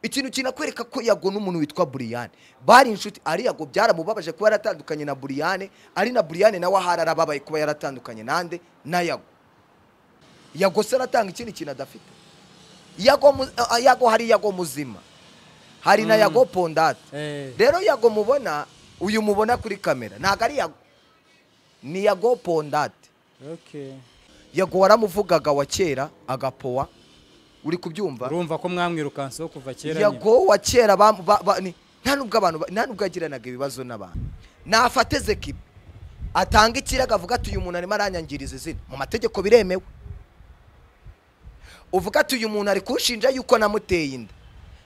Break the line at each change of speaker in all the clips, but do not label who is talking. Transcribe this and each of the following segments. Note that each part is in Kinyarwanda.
ikintu kinakwereka ko yago n'umuntu witwa buriyane bari inshuti ari yago byaramubabaje kuba yaratandukanye na buriyane ari na buriyane nawe ahari arababaye kuba yaratandukanye nande na yago yago se aratanga ikindi kintu adafite yago mu- ah, yago hari yago muzima hari na yago pondate
Eh.
rero yago mubona uyu mubona kuri kamera ntabwo ari yago ni yago pondate
Okay.
yago waramuvugaga wa kera agapowa uri kubyumva
urumva ko mwamwirukanseho kuva kera nyine.
yago wa kera bam- ba- ba- ni- nta nubwo abantu ba- nta nubwo yagiranaga ibibazo n'abantu nafate zekibi atanga ikirego avuga ati uyu muntu arimo aranyangiriza izina mu mategeko biremewe uvuga ati uyu muntu ari kunshinja yuko namuteye inda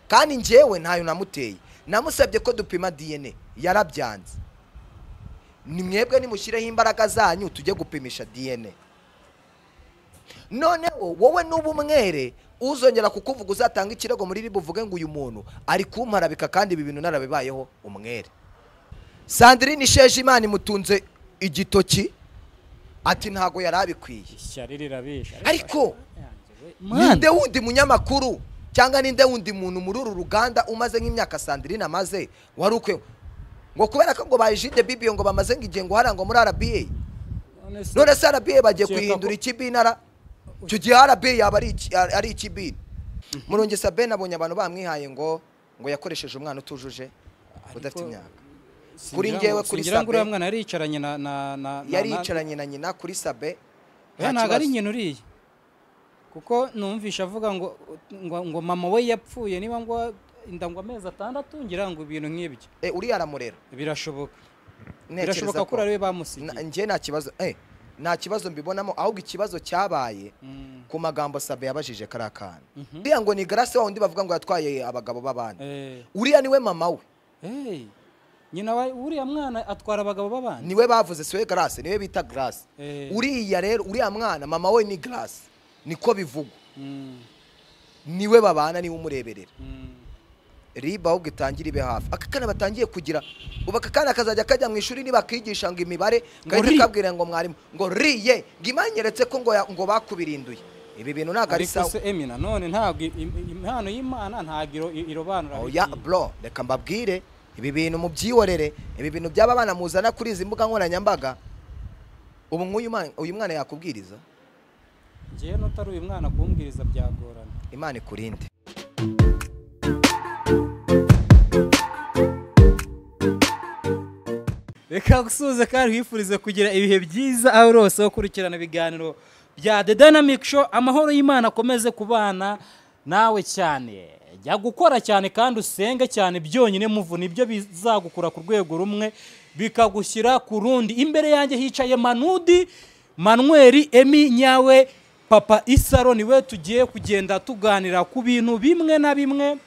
kandi njyewe ntayo namuteye namusabye ko dupima dna yarabyanze ni mwebwe nimushyireho imbaraga zanyu tujye gupimisha dna noneho wowe nuba umwere uzongera kukuvuga uzatanga ikirego muri rib uvuge ngo uyu muntu ari kumparabika kandi ibi bintu narabibayeho umwere sandrine isheje imana imutunze igitoki ati ntago yari abikwiye
ishyari rirabisha
ariko
Mwana.
ninde wundi munyamakuru cyangwa ninde wundi muntu muri uru ruganda umaze nk'imyaka sandrine amaze wari ukwe ngo kubera ko ngo bayijide bibiyo ngo bamaze nk'igihe ngo hariya ngo muri rba
None se-
none se rba bagiye
Ukeka ko-
kuyihindura ikibinara icyo gihe rba yaba ari iki- ari- ari ikibina murungi sabine abonye abantu bamwihaye ngo ngo yakoresheje umwana utujuje udafite
Ariko-
imyaka
Singira
kuri
ngo-
njyewe kuri
singira ngo uriya
Sabe-
mwana yariyicaranye na na na na-
yari
na-
yicaranye na nyina kuri sabe nta
oya ntabwo ari
kibazo.
nyina uriya kuko numvisha avuga ngo ngo ngo mama we yapfuye niba ngo inda ngo amezi atandatu ngira ngo ibintu nk'ibyo
Eh, uriya aramurera
birashoboka
Ntekereza
birashoboka ko
ko-
ari we bamusigiye
Na- njye nta kibazo eh, nta kibazo mbibonamo ahubwo ikibazo cyabaye
Mm.
ku magambo sabe yabajije kariya kana uriya ngo ni garasi wa wundi bavuga ngo yatwaye abagabo b'abandi
Eh,
uriya niwe mama we
hey, nyina wa uriya mwana atwara abagabo b'abandi
niwe bavuze siwe garasi niwe bita garasi
Eh.
uriya rero uriya mwana mama we ni garasi niko bivugwa
Mm,
niwe babana niwe umureberera
mm.
riba ahubwo itangire ibe hafi aka kana batangiye kugira ubu aka kana kazajya kajya mu ishuri nibakigisha ngo imibare
ri.
ngahita kabwira ngo mwarimu ngo riye ngo imanyeretse ko ngo ya- ngo bakubirinduye ibi bintu ntabwo ari
ariko
sawa
se emi nanone ntabwo i- i- impano y'imana ntabwo iro- i- irobanura
oya
bigiye.
bro reka mbabwire ibi bintu mubyihorere ibi bintu byaba abana muzana kuri izi mbuga nkoranyambaga ubu nk'uyu mwana- uyu mwana yakubwiriza
njyewe n'utari uyu mwana kumbwiriza byagorana
imana ikurinde
reka gusuhuza kandi wifurize kugira ibihe byiza aho uri hose ukurikirana ibiganiro bya the dynamic show amahoro y'imana akomeze kubana nawe cyane jya gukora cyane kandi usenge cyane byonyine muvuna ibyo bizagukura ku rwego rumwe bikagushyira ku rundi imbere yanjye hicaye manudi manweri emi nyawe papa isaro niwe tugiye kugenda tuganira ku bintu bimwe na bimwe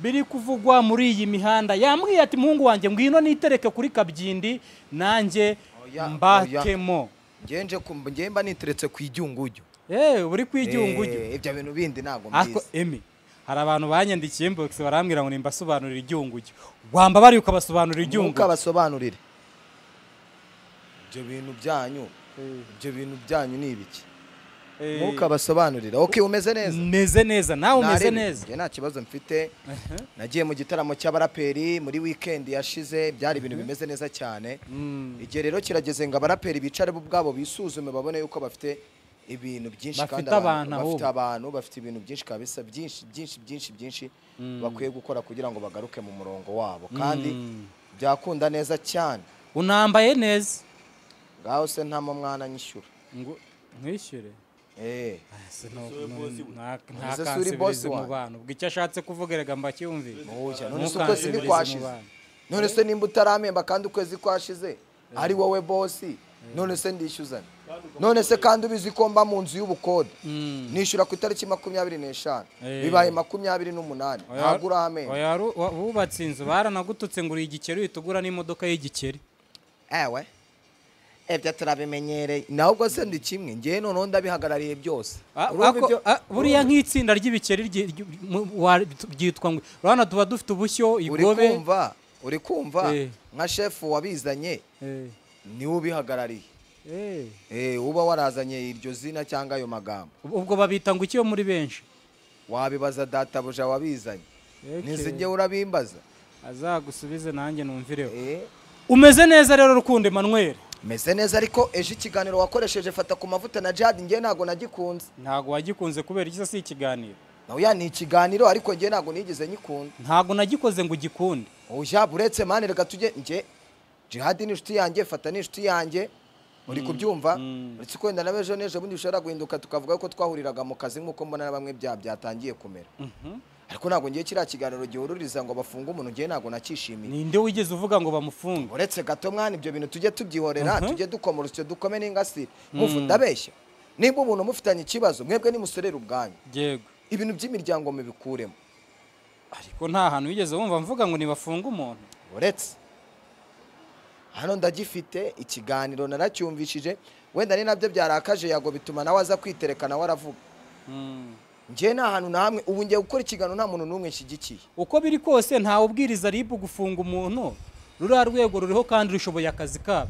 biri kuvugwa muri iyi mihanda yambwiye ati muhungu wanjye ngwino nitereke kuri kabyindi nanjye
Oya,
mbatemo
ngenje ngemba niteretse ku ibyungujyo
eee buri kw'igiungujyo
Eh, ibyo bintu bindi ntabwo
ariko
mbizi
emi hari abantu banyandikiye inbox barambwira ngo nimbasobanurira igiungujyo wamba bari ukabasobanurira
nkuko
igiungujyo
abasobanurire ibyo bintu byanyu ibyo bintu byanyu ni ibiki
Eh,
nkuko abasobanurire ok umeze neza
meze neza nawe umeze
Narebe.
neza
Njye nta kibazo mfite nagiye mu gitaramo cy'abaraperi muri weekend yashize byari ibintu bimeze neza cyane igihe rero kirageze ngo abaraperi bicare bo ubwabo bisuzume babone yuko bafite ibintu byinshi
Bafite
kandi
abantu
bafite
ahubwo.
abantu bafite ibintu byinshi kabisa byinshi byinshi byinshi byinshi bakwiye gukora kugira ngo bagaruke mu murongo wabo kandi byakunda neza cyane
unambaye neza
ngaho se nta mu mwana nyishyura
ngo nwishyure
eh None se suri boss
ntakansubirize mu
wanjye?
bantu ubwo icyo ashatse kuvuga erega mbacyumvire
Oya, none se ukwezi
Ntukansubirize mu
ntikwashize
bantu.
none se nimba utaramemba kandi ukwezi kwashize ari wowe bosi none se ndishyuzane none se kandi ubizi ko mba mu nzu y'ubukode
Mm.
nishyura ku itariki makumyabiri n'eshanu
Eh.
bibaye makumyabiri n'umunani
Oya-
ntabwo uramemba
oya, ru- wa- wubatse inzu baranagututse ngo uri igikeri uhita ugura n'imodoka y'igikeri
ewe ibyo turabimenyereye nawe ubwo se ndi kimwe ngewe noneho ndabihagarariye byose
Ah,
Urumva
ako-
ibyo-
ah, buriya nk'itsinda ry'ibikeri ryi- ryi- mu- wa- ryitwa ngo urabona tuba dufite ubushyo
uri
igobe
kumva uri kumva
Eh.
nka shefu wabizanye
Eh,
niwe ubihagarariye
eh.
Eh, uba warazanye iryo zina cyangwa ayo magambo
ubwo babita ngo iki yo muri benshi
wabibaza databuja wabizanye nizi njyewe urabimbaza
azagusubize nanjye numvireho
Eh,
umeze neza rero rukundo Emmanuel
meze neza ariko ejo ikiganiro wakoresheje fata ku mavuta na jihadi njyewe ntabwo nagikunze
ntabwo wagikunze kubera iki si ikiganiro
nawe ya ni ikiganiro ariko njyewe ntabwo nigeze nyikunda
ntabwo nagikoze ngo ugikunde
uja buretse mani reka tujye njye jihadi ni inshuti yanjye fata ni inshuti yanjye uri kubyumva uretse ko wenda nawe ejo n'ejo bundi bishobora guhinduka tukavuga ko twahuriraga mu kazi nk'uko mbona na bamwe bya byatangiye kumera ariko ntabwo ngiye kiriya kiganiro gihururiza ngo bafunge umuntu njyewe ntabwo nakishimiye
ninde wigeze uvuga ngo bamufunge
uretse gato mwana ibyo bintu tujye tubyihorera tujye dukoma urusyo dukome n'ingasire mufu ndabeshya niba umuntu mufitanye ikibazo mwebwe nimusorera ubwanyu
yego
ibintu by'imiryango mubikuremo
ariko nta hantu wigeze wumva mvuga ngo ntibafunge umuntu
uretse hano ndagifite ikiganiro naracyumvishije wenda ni nabyo byarakaje yago bituma nawe aza kwitereka nawe aravuga
Mm.
njye nta hantu na hamwe ubu ngiye gukora ikiganiro nta muntu n'umwe nshyigikiye
uko biri kose ntawe ubwiriza ribu gufunga umuntu ruriya rwego ruriho kandi rushoboye akazi kabo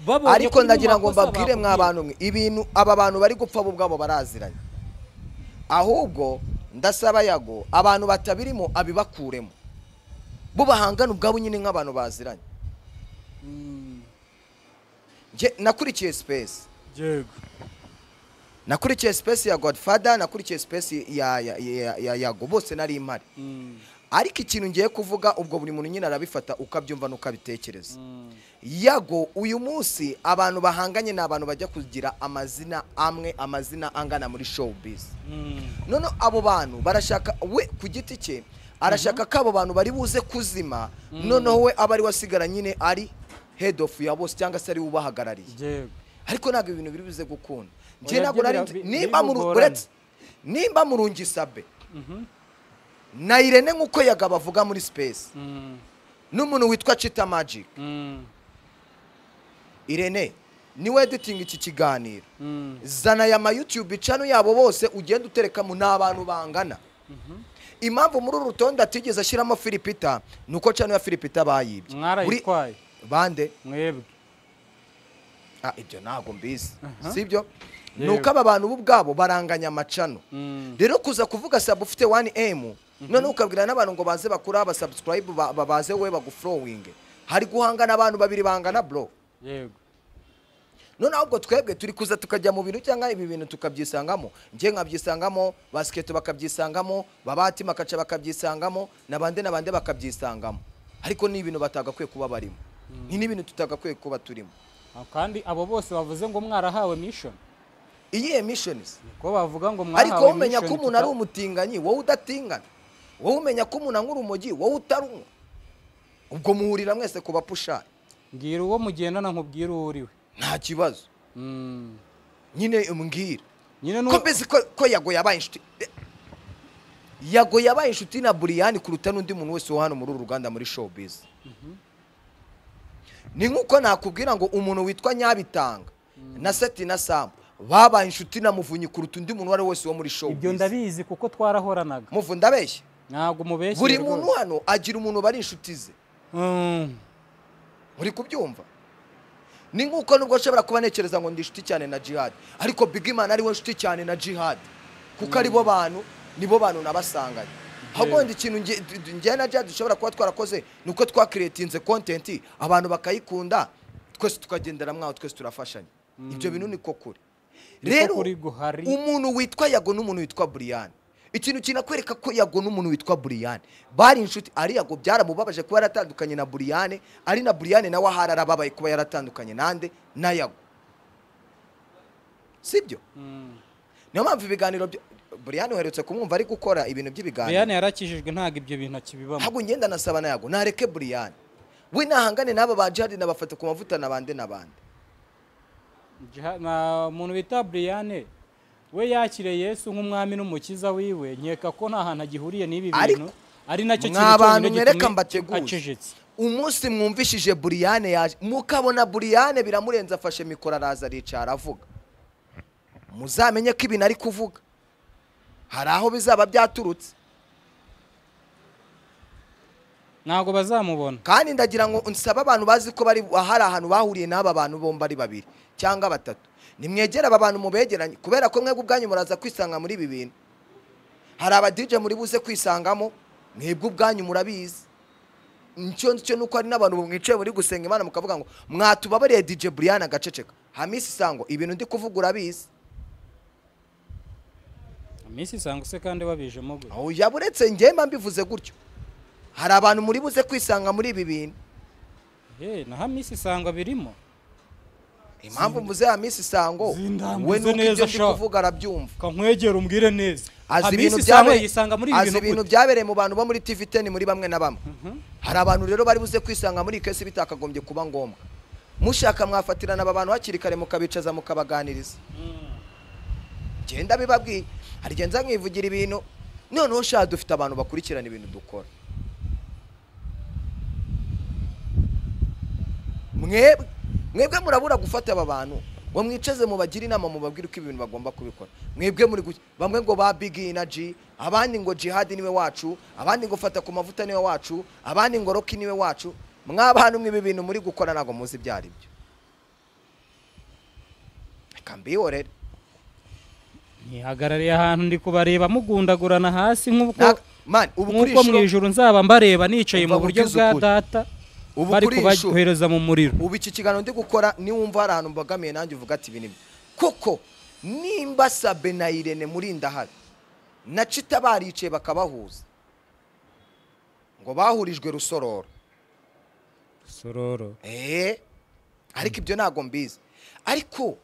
Babonye ko
ariko
uri mu
ndagira ngo
makosa
mbabwire mwa
bakubwiye.
bantu mwe ibintu aba bantu bari gupfa bo ubwabo baraziranye ahubwo ndasaba yago abantu batabirimo abibakuremo bo bahangana ubwabo nyine nk'abantu baziranye
Mm.
Njye nakurikiye sipesi
yego
nakurikiye sipesi ya godfather nakurikiye sipesi ya ya- ya- ya- yago bose nari impari
Mm.
ariko ikintu ngiye kuvuga ubwo buri muntu nyine arabifata ukabyumva n'ukabitekereza
Mm.
yago uyu munsi abantu bahanganye ni abantu bajya kugira amazina amwe amazina angana muri showbiz
Mm.
none abo bantu barashaka we ku giti cye arashaka ko abo bantu bari buze kuzima noneho we aba ari wasigara nyine ari head of ya bose cyangwa se ari we ubahagarariye
yego
ariko ntabwo ibintu biri buze gukunda
Oya,
njye ntabwo nari
byo
nzi-
bira- bi-
nimba mu
bigorana.
uretse nimba mu rungisabe na irene nk'uko yagabo avuga muri space
Mm.
n'umuntu witwa chita magic
Mm.
irene niwe editing iki kiganiro
Mm.
zana aya ma youtube channel yabo bose ugenda uterekamo ni abantu bangana impamvu muri uru rutonde atigeze ashyiramo filipita ni uko channel ya filipita bayibye Buri-
mwarayitwaye
bande
mwebwe
Ah, ibyo ntabwo mbizi sibyo ni
Yewe.
uko aba bantu bo ubwabo baranganya amacano
Mm.
rero kuza kuvuga saba ufite wani emu noneho ukabwira n'abantu ngo baze bakura abasabusurayibu babaze we bagufurowinge hari guhangana abantu babiri bangana bro
yego
noneho ubwo twebwe turi kuza tukajya mu bintu cyangwa ibi bintu tukabyisangamo njye nkabyisangamo basiketi bakabyisangamo babati makaca bakabyisangamo na bande na bande bakabyisangamo ariko ni ibintu batagakwiye kuba barimo ni n'ibintu tutagakwiye kuba turimo
Ah, kandi abo bose bavuze ngo mwarahawe mission
iyihe mishonizi
ko bavuga ngo mwahawe
ariko wowe umenya ko
mission
umuntu ari umutinganyi wowe udatingana wowe umenya ko umuntu anywa urumogi wowe utarunywa ubwo muhurira mwese ku bapushari
mbwira uwo mugendana nkubwira uwo uriwe
nta kibazo
Mm.
nyine umbwira
nyine
ko
n'uwo
mbese ko ko yago yabaye inshuti yago yabaye inshuti na buriyani kuruta n'undi muntu wese wo hano muri uru ruganda muri showbiz ni nk'uko nakubwira ngo umuntu witwa nyabitanga na seti na samu babaye inshuti na muvunyi kuruta undi muntu uwo ari we wese wo muri
ibyo
showbiz
ndabizi kuko twarahoranaga
muvu ndabeshya
ntabwo mubeshye
buri muntu hano agira umuntu bari inshuti ze uri kubyumva ni nk'uko nubwo nshobora kuba ntekereza ngo ndi inshuti cyane na jihad ariko bigimana ari we nshuti cyane na jihad kuko ari bo bantu ni bo bantu nabasanganye ahubwo wenda ikintu nge- d- njye na jihad dushobora kuba twarakoze ni uko twakiretinze kontenti abantu bakayikunda twese tukagendera mwaho twese turafashanya ibyo bintu niko kuri
Niko
rero
kuri guhari.
umuntu witwa yago n'umuntu witwa buriyani ikintu kinakwereka ko yago n'umuntu witwa buriyani bari inshuti ari yago byaramubabaje kuba yaratandukanye na buriyani ari na buriyani nawe ahari arababaye kuba yaratandukanye nande na yago sibyo niyo mpamvu ibiganiro byo buriyani uherutse kumwumva ari gukora ibintu by'ibiganiro
reyani yarakijijwe ntabwo ibyo bintu akibibamo
ntabwo ngenda nasaba na yago nareke buriyani we nahangane n'aba ba jihadi nabafata ku mavuta na bande na bande
Jiha- na umuntu bita buriyane we yakire yesu nk'umwami n'umukiza wiwe nkeka ko nta hantu agihuriye n'ibi
Ariko,
bintu ari nacyo
mwa
kintu
bantu
cyonyine
mwereka
gitumye
mbateguye.
acecetse
umunsi mwumvishije buriyane yaje mukabona buriyane biramurenze afashe mikoro araza aricara avuga muzamenye ko ibintu ari kuvuga hari aho bizaba byaturutse
ntabwo bazamubona
kandi ndagira ngo nsaba abantu bazi ko bari hari ahantu bahuriye n'aba bantu bombi ari babiri cyangwa batatu nimwegere aba bantu mubegeranye kubera ko mwebwe ubwanyu muraza kwisanga muri ibi bintu hari abadije muri buze kwisangamo mwebwe ubwanyu murabizi icyo cyo ni uko hari n'abantu mwicaye muri gusenga imana mukavuga ngo mwatubabariye dj brian agaceceka hamisi sango ibintu ndi kuvuga urabizi
iminsi isanga se kandi babijemo gutya
aho yaba uretse njyemba mbivuze gutyo hari abantu muri buze kwisanga muri ibi bintu
Eh, na hamisi isanga birimo
impamvu mvuze hamisi sango
Zindambuze
we nuko
neza
ibyo ndi
sha.
kuvuga arabyumva
kankwegera umbwire neza
azi
hamisi
ibintu
isanga
byabereye
yisanga muri ibi
azi
bintu
ibintu
gute?
byabereye mu bantu bo muri tv teni muri bamwe na bamwe hari abantu rero bari buze kwisanga muri iyi kesi bitakagombye kuba ngombwa mushaka mwafatirana aba bantu hakiri kare mukabicaza mukabaganiriza genda bibabwiye hari igihe nza nkivugira ibintu noneho sha dufite abantu bakurikirana ibintu dukora mwebwe mwebwe murabura gufata aba bantu ngo mwicaze mubagire inama mubabwire uko ibintu bagomba kubikora mwebwe muri guki- bamwe ngo ba big energy abandi ngo jihad niwe wacu abandi ngo fata ku mavuta niwe wacu abandi ngo rock niwe wacu mwabantu mw'ibi bintu muri gukora ntabwo muzi ibyo ari byo reka mbihorere
ntihagarariye ahantu ndi kubareba mugundagurana hasi nk'uko
Naka- man ubu kuri
nk'uko mu
inshuro
ijuru nzaba mbareba nicaye
Umva
mu buryo
uvugize
bwa
ukuri.
data
Ubu
bari
kuri iyi nshuro.
kubahereza mu muriro
ubu iki kiganiro ndi gukora niwumva hari ahantu mbogamiye nanjye uvuga ati ibi ni byo." kuko nimba sabe na irene muri ndahari na cita baricaye bakabahuza ngo bahurijwe rusororo
sororo
eee ariko ibyo ntabwo mbizi ariko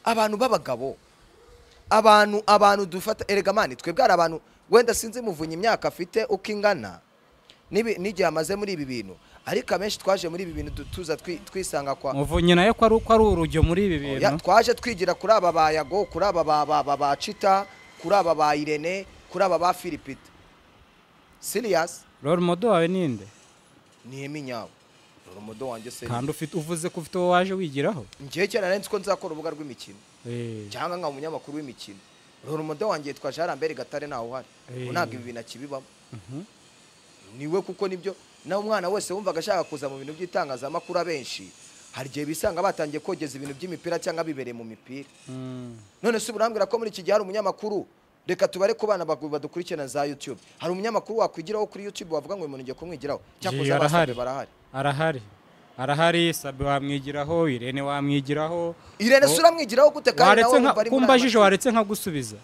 abantu b'abagabo abantu abantu dufata erega mani twebwe hari abantu wenda sinzi muvunye imyaka afite uko ingana n'ibi- n'igihe amaze muri ibi bintu ariko abenshi twaje muri ibi bintu du- tuza twi- twisanga kwa
muvunyi nayo ko ari uko ari urujyo muri ibi
Ya,
bintu
twaje twigira kuri aba ba yago kuri aba ba ba ba ba cita kuri aba ba irene kuri aba ba filipita siriyasi
rero modo wawe ninde
niyo minyawe dore umudo wanjye se
kandi ufite uvuze ko ufite uwo waje wigiraho
ngewe kera nari nzi ko nzakora urubuga rw'imikino
Eh,
cyangwa nkaba umunyamakuru w'imikino rora umudo wanjye yitwa jean lambert gatare ntawe uhari
Eh.
ubu ntabwo ibi bintu akibibamo
mhm.
niwe kuko nibyo nawe umwana wese wumvaga ashaka kuza mu bintu by'itangazamakuru abenshi hari igihe bisanga batangiye kogeza ibintu by'imipira cyangwa bibereye mu mipira
Mm.
none se burambwira ko muri iki gihe hari umunyamakuru reka tubare ku bana bagu- badukurikirana za youtube hari umunyamakuru wakwigiraho kuri youtube wavuga ngo uyu muntu ngiye kumwigiraho
Jee,
cyakoze
arahari.
abasabe barahari
arahari arahari sabe wamwigiraho irene wamwigiraho
irene
Oh.
se uramwigiraho gute kandi
waretse
nawe wumva
nka
ari muri aya
kumbajije
matsinda?
waretse nkagusubiza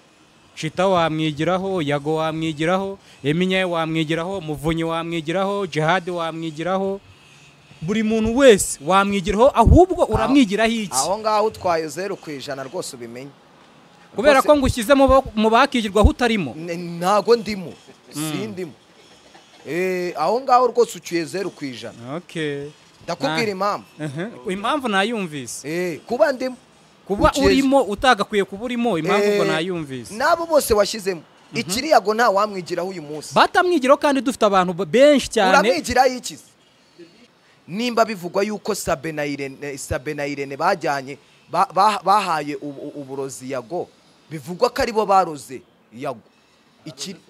shita wamwigiraho yago wamwigiraho eminyaye wamwigiraho muvunyi wamwigiraho jihadi wamwigiraho buri muntu wese wamwigiraho ahubwo uramwigiraho iki
aho ngaho utwaye zeru ku ijana rwose ubimenye
kubera
Rwose-
ko ngushyizemo mu ba- mu bakigirwaho utarimo
N- ntago ndimo sindimo Eh, aho ngaho rwose ucyuye zeru ku ijana
Okay.
ndakubwira
Na-
impamvu
Uh-huh. impamvu nayumvise
Eh, kuba ndimo
kuba
ukizi-
urimo utagakwiye kuba urimo impamvu ubwo
Eh,
nayumvise
n'abo bose washyizemo ikiriyago nta wamwigiraho uyu munsi
batamwigiraho kandi dufite abantu b- benshi cyane
uramwigiraho iki se? nimba bivugwa yuko sabe na irene sabe na irene bajyanye ba- ba- bahaye ubu- ubu- uburozi yago bivugwa ko aribo baroze yago Ikiri-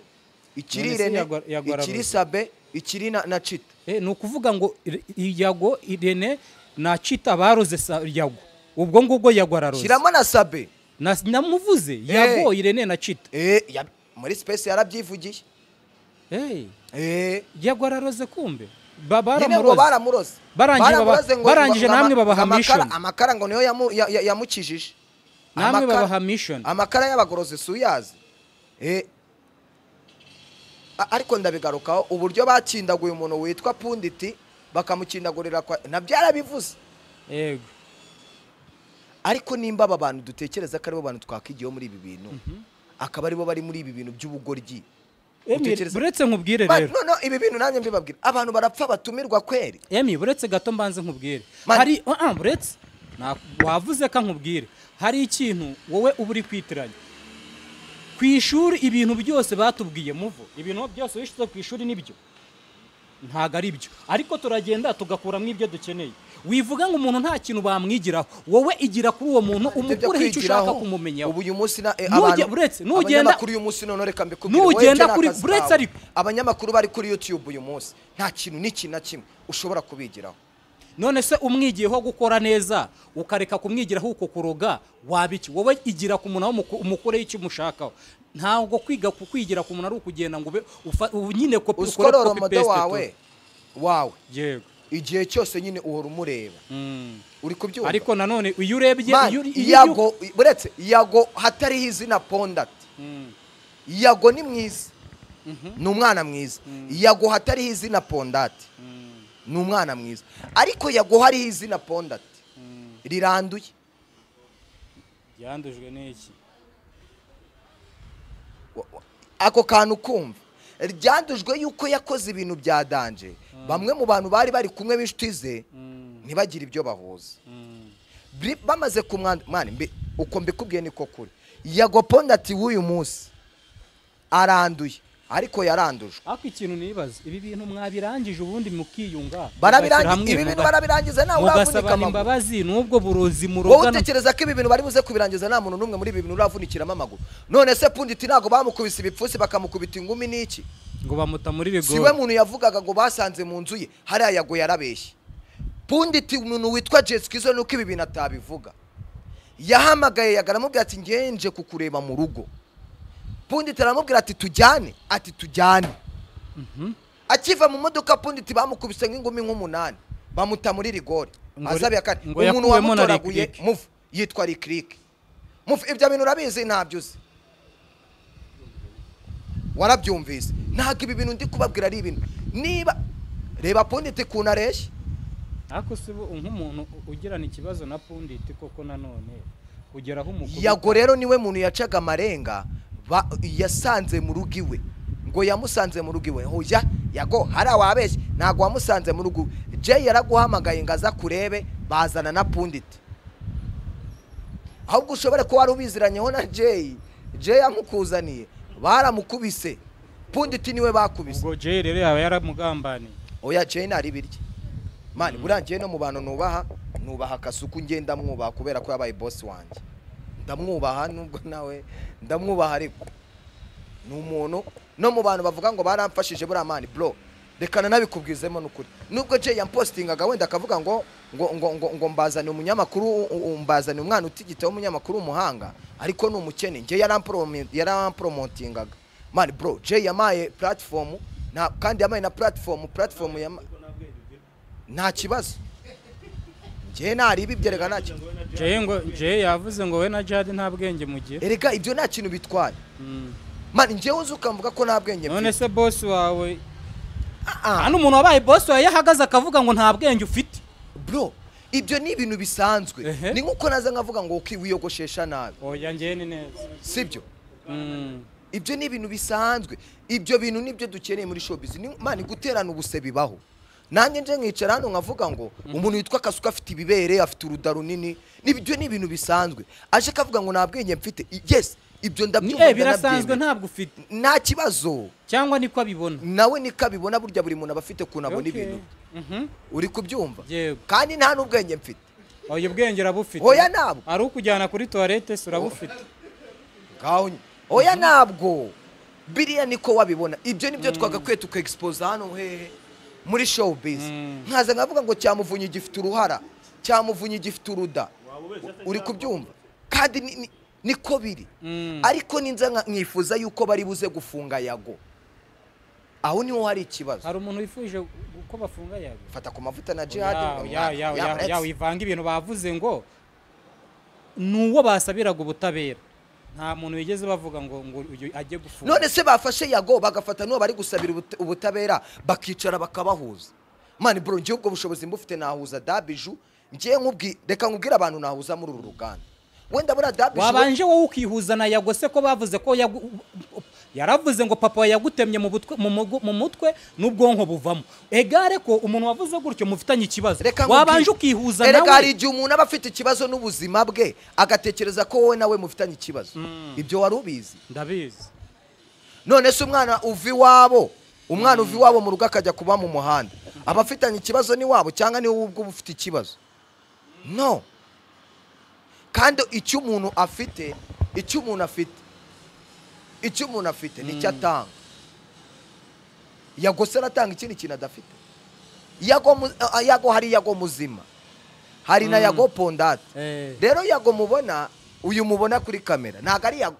ikiri
None se
irene
Yago- Yago
ikiri
araroze?
sabe ikiri na na cita
Eh, ni ukuvuga ngo ir- yago irene nacita baroze sa- yago ubwo ngubwo yago araroze
shyiramo na sabe
Na- namuvuze yago irene nacita
Eh, yab- muri space yarabyivugiye
Eh,
Eh,
yago araroze kumbe Ba-
nyine ngo
baramuroze
baramuroze
Barangije baba-
Baramuroze ngo-
barangije
ngo- ngo
namwe
ama- ngo
babahamishoni.
amakara- amakara ngo niyo yamu- ya- ya- yamukijije Amakara-
namwe babaha mission
amakara y'abagorozi si uyazi Eh, a- ariko ndabigarukaho uburyo bakindaguye umuntu witwa punditi bakamukindagurira kwa nabyo yarabivuze
yego
ariko nimba aba bantu dutekereza ko aribo bantu twakigiyeho muri ibi bintu akaba aribo bari muri ibi bintu by'ubugoryi
Emi,
Utekereza-
buretse nkubwire
Ma-
rero
no no ibi bintu nanjye mbibabwira abantu barapfa batumirwa kweri
emi buretse gato mbanze nkubwire
Mani.
hari ah, ah, buretse Na- wavuze ko nkubwire hari ikintu wowe uba uri kwitiranya ku ishuri ibintu byose batubwiye muvo ibintu byose wishyize ku ishuri nibyo ntago ari byo ariko turagenda tugakuramo ibyo dukeneye wivuga ngo umuntu nta kintu bamwigiraho wowe igira kuri uwo muntu
Ibyo byo
umukureho icyo
kwigiraho,
ushaka kumumenya
ubu uyu munsi na- eh,
Nuge-
abantu-
uretse, nugenda-
abanyamakuru uyu munsi none reka mbikubwire, wowe
Nugenda
icyo ni
kuri-
akazi
uretse
kawe.
ariko-
abanyamakuru bari kuri youtube uyu munsi nta kintu n'iki na kimwe ushobora kubigiraho
none se umwigiyeho gukora neza ukareka kumwigiraho uko kuroga waba iki wowe igira ku muntu aho umuku- umukureho icyo umushakaho ntabwo kwiga ku kwigira ku muntu ari ukugenda ngo ube ufa- ubu nyine kopi ukore
usikorora
copy
umudo
paste
wawe
tu.
wawe
yego
igihe cyose nyine uhora umureba
Mm.
uri kubyumva
ariko nanone iyo urebye
Man,
iyo- iyo-
yago buretse yago hatariho izina pondati
Mm.
yago ni mwiza
Mhm.
ni umwana mwiza yago hatariho izina pondati
Mm.
ni umwana mwiza ariko yago hariho izina pondati
Mm.
riranduye
yandujwe n'iki
Wa- wa- ako kantu kumva ryandujwe yuko yakoze ibintu bya danje bamwe mu bantu bari bari kumwe b'inshuti ze
Mm.
ntibagire ibyo bahuza
Mm.
Bri- bamaze kumwanda mwana mbi- uko mbikubwiye niko kuri yago pondati w'uyu munsi aranduye ariko yarandujwe
ariko ikintu nibaza ibi bintu mwabirangije ubundi mukiyunga mugashyira hamwe,
barabirangiza ibi bintu
muga-
barabirangiza nawe uravunika
mugasabana
amaguru
imbabazi n'ubwo burozi
wowe
murogana
utekereza ko ibi bintu bari buze kubirangiza nta muntu n'umwe muri ibi bintu uravunikiramo amaguru none se punditi ntabwo bamukubise ibipfusi bakamukubita ingumi n'iki
ngo bamuta muri
si we
rigori
muntu yavugaga ngo basanze mu nzu ye hariya yago yarabeshye punditi umuntu witwa jesikizo nuko ibi bintu atabivuga yahamagaye yagaramubwira ati ngenje kukureba mu rugo punditi aramubwira ati tujyane ati tujyane akiva mu modoka punditi bamukubise nk'ingumi nk'umunani bamuta muri rigori
Ngo ri-
azabe ya kane
ngo
umuntu
yakuwemo na
wamutoraguye
Lick Lick.
muvu yitwa rikirike muvu ibyo bintu urabizi ntabyo uzi warabyumvise ntabwo ibi bintu ndi kubabwira ari ibintu niba reba punditi ukuntu areshya
ariko si bo nk'umuntu ugirana ikibazo na punditi koko nanone kugera aho umukuru
yago rero niwe muntu yacaga amarenga ba- yasanze mu rugo iwe ngo yamusanze mu rugo iwe hoya yago hari awabeshye ntabwo wamusanze mu rugo iwe jay yaraguhamagaye ngo aza kurebe bazana na punditi ahubwo ushobora kuba wari ubiziranyeho na jay jay yamukuzaniye baramukubise punditi niwe bakubise
ubwo jay rero yaba yaramugambaniye
oya jay ntari birya mani burangiye no mu bantu nubaha nubaha akasuku ngenda mwubaha kubera ko yabaye bosi wanjye ndamwubaha nubwo nawe ndamwubaha ariko ni umuntu no mu bantu bavuga ngo baramfashije buriya mani bro rekana nabikubwizemo n'ukuri nubwo jay yampositingaga wenda akavuga ngo ngo ngo ngo, ngo mbazane umunyamakuru u- u- mbazane umwana utigita w'umunyamakuru w'umuhanga ariko ni umukene njye yarampromi- yarampromotingaga mani bro jay yamaye platform nta kandi yamaye na platform platform yama, nta kibazo njye nariba ibyo reka nta kibazo
jay ngo jay yavuze ngo we na jade nta bwenge mugira
erega ibyo nta kintu bitwaye mani njyewe uzi ukamvuga ko nta bwenge
none
mfite
se bosi wawe
Ah, ah.
hano umuntu wabaye bosi wawe iyo ahagaze akavuga ngo nta bwenge ufite
bro ibyo ni ibintu bisanzwe
Ehe.
ni nk'uko naza nkavuga ngo uki- wiyogoshesha nabi
oya njyewe ni neza
sibyo
Mm.
ibyo ni ibintu bisanzwe ibyo bintu nibyo dukeneye muri showbiz ni mani guterana ubuse bibaho nanjye nje nkicara hano nkavuga ngo umuntu witwa kasuka afite ibibere afite uruda runini nibyo ni ibintu bisanzwe aje akavuga ngo nta bwenge mfite I- yes ibyo
Ni-
ndabyumva
eh
ndanabyemera.
birasanzwe ntabwo ufite
nta kibazo
cyangwa niko abibona
nawe niko abibona burya buri muntu aba afite ukuntu abona
Okay.
ibintu
Mhm.
uri kubyumva
yego
kandi nta n'ubwenge mfite
oya ubwenge urabufite
Oya ntabwo.
ari ukujyana kuri toilette se urabufite
ngaho nyine oya ntabwo biriya niko wabibona ibyo nibyo twagakwiye tukaegisipoza hano hehe muri showbiz nkaza nkavuga ngo cyamuvunyi gifite uruhara cyamuvunyi gifite uruda uri kubyumva kandi ni- ni- niko biri
Mm.
ariko ninza nka- nkifuza yuko bari buze gufunga yago aho niho hari ikibazo
hari umuntu wifuje gu- ko bafunga yawe
fata ku mavuta na jihad
ya wivanga ibintu bavuze ngo ni uwo basabiraga ubutabera nta muntu wigeze bavuga ngo ngo uyu ajye gufunga
none se bafashe yago bagafata n'uwo bari gusabira ubut- ubutabera bakicara bakabahuza mani bro njyewe ubwo bushobozi mbufite nahuza dabiju njyewe nkubwi reka nkubwire abantu nahuza muri uru ruganda wenda buriya dabiju
wabanje wowe ukihuza na yago se ko bavuze ko yagu- yaravuze ngo papa we yagutemye mu butwe- mu mugu- mu mutwe n'ubwonko buvamo egare ko umuntu wavuze gutyo mufitanye ikibazo
reka nkubwire-
wabanje ukihuza
Erega hari
nawe
igihe umuntu aba afite ikibazo n'ubuzima bwe agatekereza ko wowe nawe mufitanye ikibazo ibyo wari ubizi
ndabizi
none se umwana uva iwabo umwana uva iwabo mu rugo akajya kuba mu muhanda aba afitanye ikibazo n'iwabo cyangwa ni wowe ubwo uba ufite ikibazo no kandi icyo umuntu afite icyo umuntu afite icyo umuntu afite nicyo atanga yagose aratanga ikindi kintu adafite yago mu- a- yago hari yago muzima hari na yago pondate
Eh.
rero yago mubona uyu mubona kuri kamera ntabwo ari yago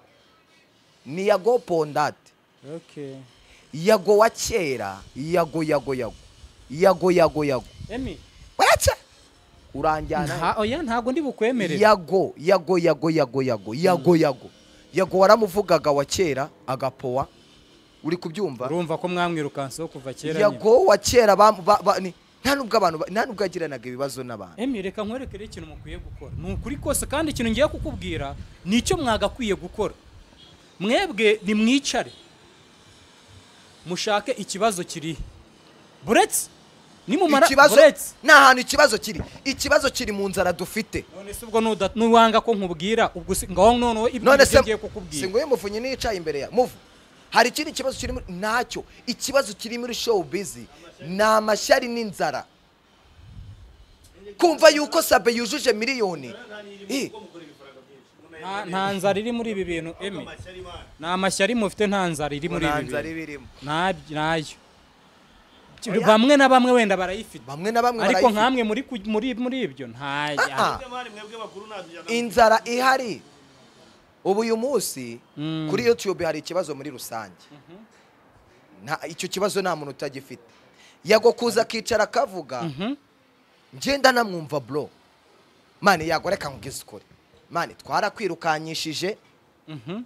ni yago pondate
Okay.
yago wa kera yago yago yago yago yago yago
Emi.
uretse uranjyana
Nta, oya ntago ndi bukwemere.
yago yago yago yago yago yago yago yago waramuvugaga wa kera agapowa uri kubyumva
Urumva ko mwamwirukanseho kuva kera. nyine.
yago wa kera bam- ba- ba- ni- nta nubwo abantu ba- nta nubwo yagiranaga ibibazo n'abantu
Emi reka nkwerekere ikintu mukwiye gukora. Ni ukuri kose kandi ikintu ngiye kukubwira ni icyo mwagakwiye gukora. Mwebwe nimwicare. Mushake ikibazo kirihe. Buretse nimumara
ikibazo
buretse
ni ahantu ikibazo kiri ikibazo kiri mu nzara dufite
none se ubwo nuda- nuwanga ko nkubwira ubwo si- ngaho noneho ibyo
none
ngibyo
se
ngiye kukubwira
singuye mufunyi nicaye imbere ya muvu hari ikindi kibazo kiri muri ntacyo ikibazo kiri muri show bizi ni amashyari n'inzara kumva yuko sabe yujuje miliyoni Eh,
Nta- nta nzara iri muri ibi bintu emi ni amashyari mufite nta nzara iri muri
nta
ibi
nzara
bintu
ibirimo
Ntabyo- nayo Ki- bamwe na bamwe wenda barayifite
bamwe na bamwe
ariko
barayifite.
nkamwe muri ku- muri muri ibyo nta
Ah, ah.
mari mwebwe bakuru ntabyo
inzara ihari ubu uyu munsi
Mm.
kuri youtube hari ikibazo muri rusange Nta- icyo kibazo nta muntu utagifite yago kuza akicara akavuga
Mhm.
ngenda namwumva bro mani yago reka nkugeze ukuri mani twarakwirukanyishije
Mhm.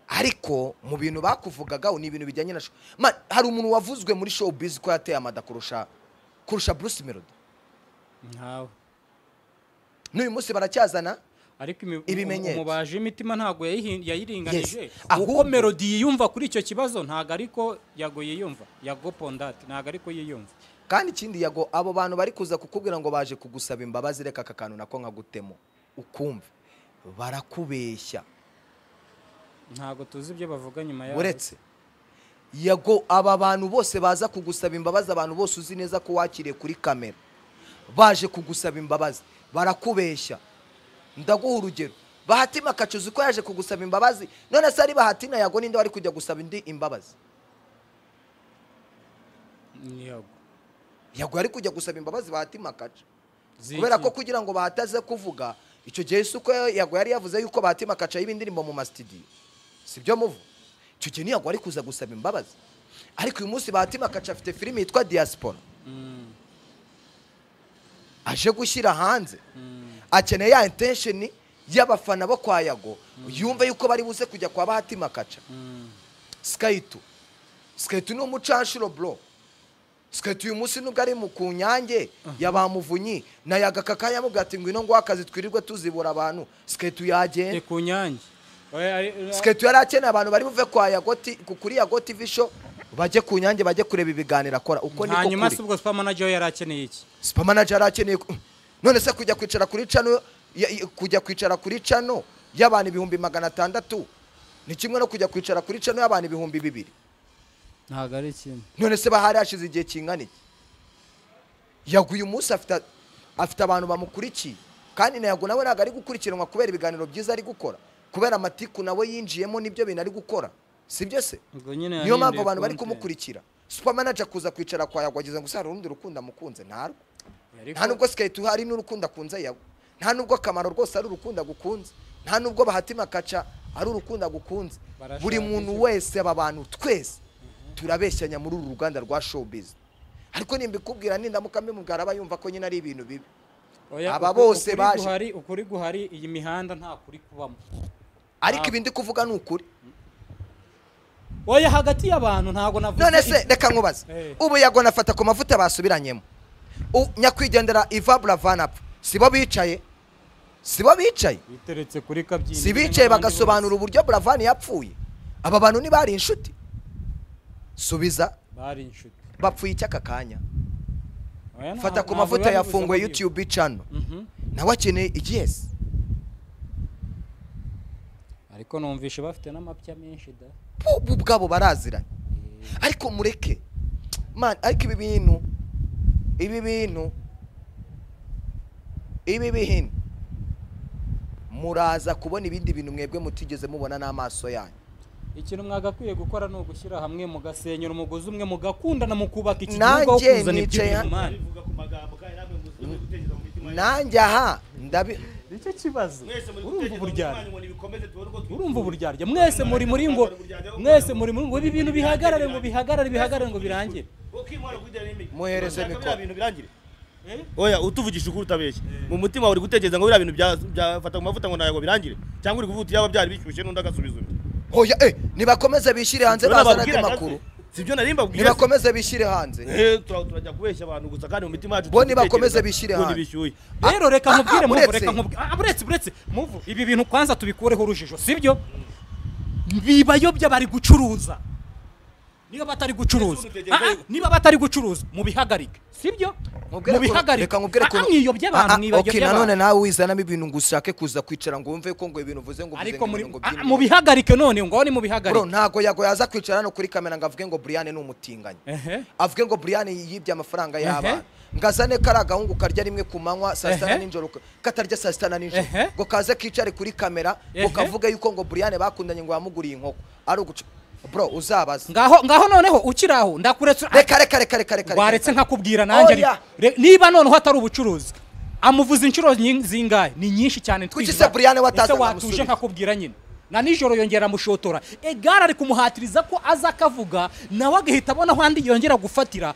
ariko mu bintu bakuvugaga ni ibintu bijyanye na show mani hari umuntu wavuzwe muri showbiz ko yateye amada kurusha kurusha Bruce Melody
ntawe
n'uyu munsi baracyazana
ariko imi-
Ibimenyetso.
umubaji w'imitima ntabwo yayihin- yayiringanije
Yes.
kuko
Ahubwo-
melodi yiyumva kuri icyo kibazo ntabwo ariko yago yiyumva yago pondati ntabwo ariko yiyumva
kandi ikindi yago abo bantu bari kuza kukubwira ngo baje kugusaba imbabazi reka aka kantu nako nkagutemo ukumve barakubeshya
ntabwo tuzi ibyo bavuga nyuma yaho
uretse yago aba bantu bose baza kugusaba imbabazi abantu bose uzi neza ko wakiriye kuri kamera baje kugusaba imbabazi barakubeshya ndaguha urugero bahatima kacuzi ko yaje kugusaba imbabazi none se ari bahatina yago ninde wari kujya gusaba indi imbabazi
Ni yago
yago yari kujya gusaba imbabazi bahatima kacu
Ziki.
kubera ko kugira ngo bahataze kuvuga icyo gihe si uko yago yari yavuze yuko bahatima kaca y'ibindirimbo mu masitidiyo si byo muvu icyo gihe ntiyago ari kuza gusaba imbabazi ariko uyu munsi bahatima kaca afite filime yitwa diaspora
Mm,
aje gushyira hanze
mm.
akeneye ya intensheni y'abafana bo kwa yago yumve yuko bari buze kujya kwa bahatima kaca skayitu skayitu ni umucanshuro bro skayitu uyu munsi nubwo ari mu ku nyange ya ba muvunyi na yagaka kanya amubwira ati ngwino ngo akazi twirirwe tuzibura abantu skayitu
Ni
yagenda
ku nyange Oya, ari-
skayitu yari akeneye abantu bari buve kwa yago ti- ku- kuri yago tv show bajye ku nyange bajye kureba ibiganiro akora uko niko
hanyuma
kuri
se ubwo super manager we yari akeneye iki
super manager yari akeneye ku- none se kujya kwicara kuri cano ya- ya- kujya kwicara kuri cano y'abantu ibihumbi magana atandatu ni kimwe no kujya kwicara kuri cano y'abantu ibihumbi bibiri
ntabwo ari ikintu
none se bahari hashize igihe kingana iki yago uyu munsi afite afite abantu bamukurikiye kandi na yago nawe ntabwo ari gukurikiranwa kubera ibiganiro byiza ari gukora kubera amatiku nawe yinjiyemo n'ibyo bintu ari gukora sibyo se
ubwo nyine
niyo mpamvu
yahinduye
abantu bari
content.
kumukurikira super manager kuza kwicara kwa yago ageze ngo se hari urundi rukundo amukunze ntarwo
Ariko-
nta nubwo siketi hari n'urukundo akunze yawe nta nubwo akamaro rwose ari urukundo agukunze nta nubwo bahatima kaca ari urukundo agukunze
Barashaka
buri muntu
iki?
wese aba bantu twese turabeshyanya muri uru ruganda rwa showbiz ariko nimbikubwira nindamuka mbimubwira aba yumva ko nyine ari ibintu bibi
Oya,
aba
uku-
bose
ukuri
baje.
guhari ukuri guhari iyi mihanda nta kuri kubamo
ariko ibi ndi kuvuga ni ukuri
oya hagati y'abantu ntabwo navuze
none se reka nkubaze
Eh.
ubu yago nafata ku mavuta basubiranyemo U- nyakwigendera iva buravanapfa si bo bicaye si bo bicaye
biteretse kuri kabyiniro
si bicaye
n'abandi
bagasobanura
bose.
uburyo buravani yapfuye aba bantu ntibari inshuti subiza
bari inshuti
bapfuye icy'aka kanya
Oya, nta-
fata ku
ntabwo
mavuta
biba
yafunguye
bibuza muri-
youtube channel
Mhm.
nawe akeneye igiyesi
ariko numvishe bafite n'amapya menshi da
bo bo ubwabo baraziranye ariko mureke man ariko ibi bintu ibi bintu ibi bihini muraza kubona ibindi bintu mwebwe mutigeze mubona n'amaso yanyu
ikintu mwagakwiye gukora ni ugushyira hamwe mugasenyera umugozi umwe mugakundana mukubaka iki
Nanjye
gihugu aho kuzana
nicaye
iby'ibihumane
bivuga ku magambo kandi namwe muzi gutekereza mu mitima
nanjye aha ndabi
nicyo kibazo
mwese muri
urumva uburyarya
ngo nibikomeze tubone uko tubi-
urumva uburyarya mwese muri muri ngo mwese muri muri ngo ibi bintu bihagarare ngo bihagarare bihagarare ngo birangire
ukimara kwigira n'imigi
Muhereze
Urashaka
mikoro.
biriya bintu birangire oya utuvugisha ukuri utabeshya mu mutima uri gutekereza ngo biriya bintu bya- byafata ku mavuta ngo ntabwo birangire cyangwa uri kuvuga uti yaba byari bishyushye n'undi agasubiza undi
hoya eh nibakomeze bishyire hanze
Urabona
bazana andi
babwiraga
makuru
se. sibyo nari mbabwiye se.
nibakomeze bishyire hanze
Eh, tura- turajya kubeshya abantu gusa kandi mu mitima yacu
Bo
turi
nibakomeze
gutekereza
bishyire
ngo
hanze.
ntibishyuye.
rero reka nkubwire
ah,
muvu
uretse.
reka nkubwire ah, buretse buretse muvu ibi bintu kwanza tubikureho urujijo sibyo bibayobya bari gucuruza niba batari gucuruza
Mbese
Ah, ah, niba batari gucuruza mubihagarike sibyo
Mubwire ko-
mubihagarike
reka mubwire ko-
Ah, ah, mwiyobya
Ah, ah,
abantu mwibagirya
okay, nanone nawe wizanamo ibintu ngo ushake kuza kwicara ngo wumve ko ngo ibintu uvuze ngo uvuze
ariko muri
ngo ibintu ngo
ah,
byinshi.
mubihagarike none ngo ni
Bro,
mubihagarike
ntago yago yaza kwicara hano kuri kamera ngo avuge ngo Brian ni umutinganyi
Ehe.
avuge ngo Brian yibye amafaranga y'abana
Ehe.
ngo azane kari agahungu karya rimwe ku manywa saa sita na
Ehe.
nijoro katarya saa sita na nijoro
Ehe.
ngo kaze kicare kuri kamera ngo
Ehe.
kavuge yuko ngo Brian bakundanye ngo yamuguriye inkoko ari uguca bro uzabaza
ngaho ngaho noneho ukiri aho ndakuretse
reka reka reka reka reka
waretse nkakubwira nanjye
Oya.
re- niba noneho atari ubucuruzi amuvuza inshuro nyi- zingahe ni nyinshi cyane
Kuki
ntwirirwa-
se Brian wataza
Ese watuje
nkamusubiza?
nkakubwira nyine na nijoro yongera amushotora egare ari kumuhatiriza ko aza akavuga nawe agahita abona aho andi yongera gufatira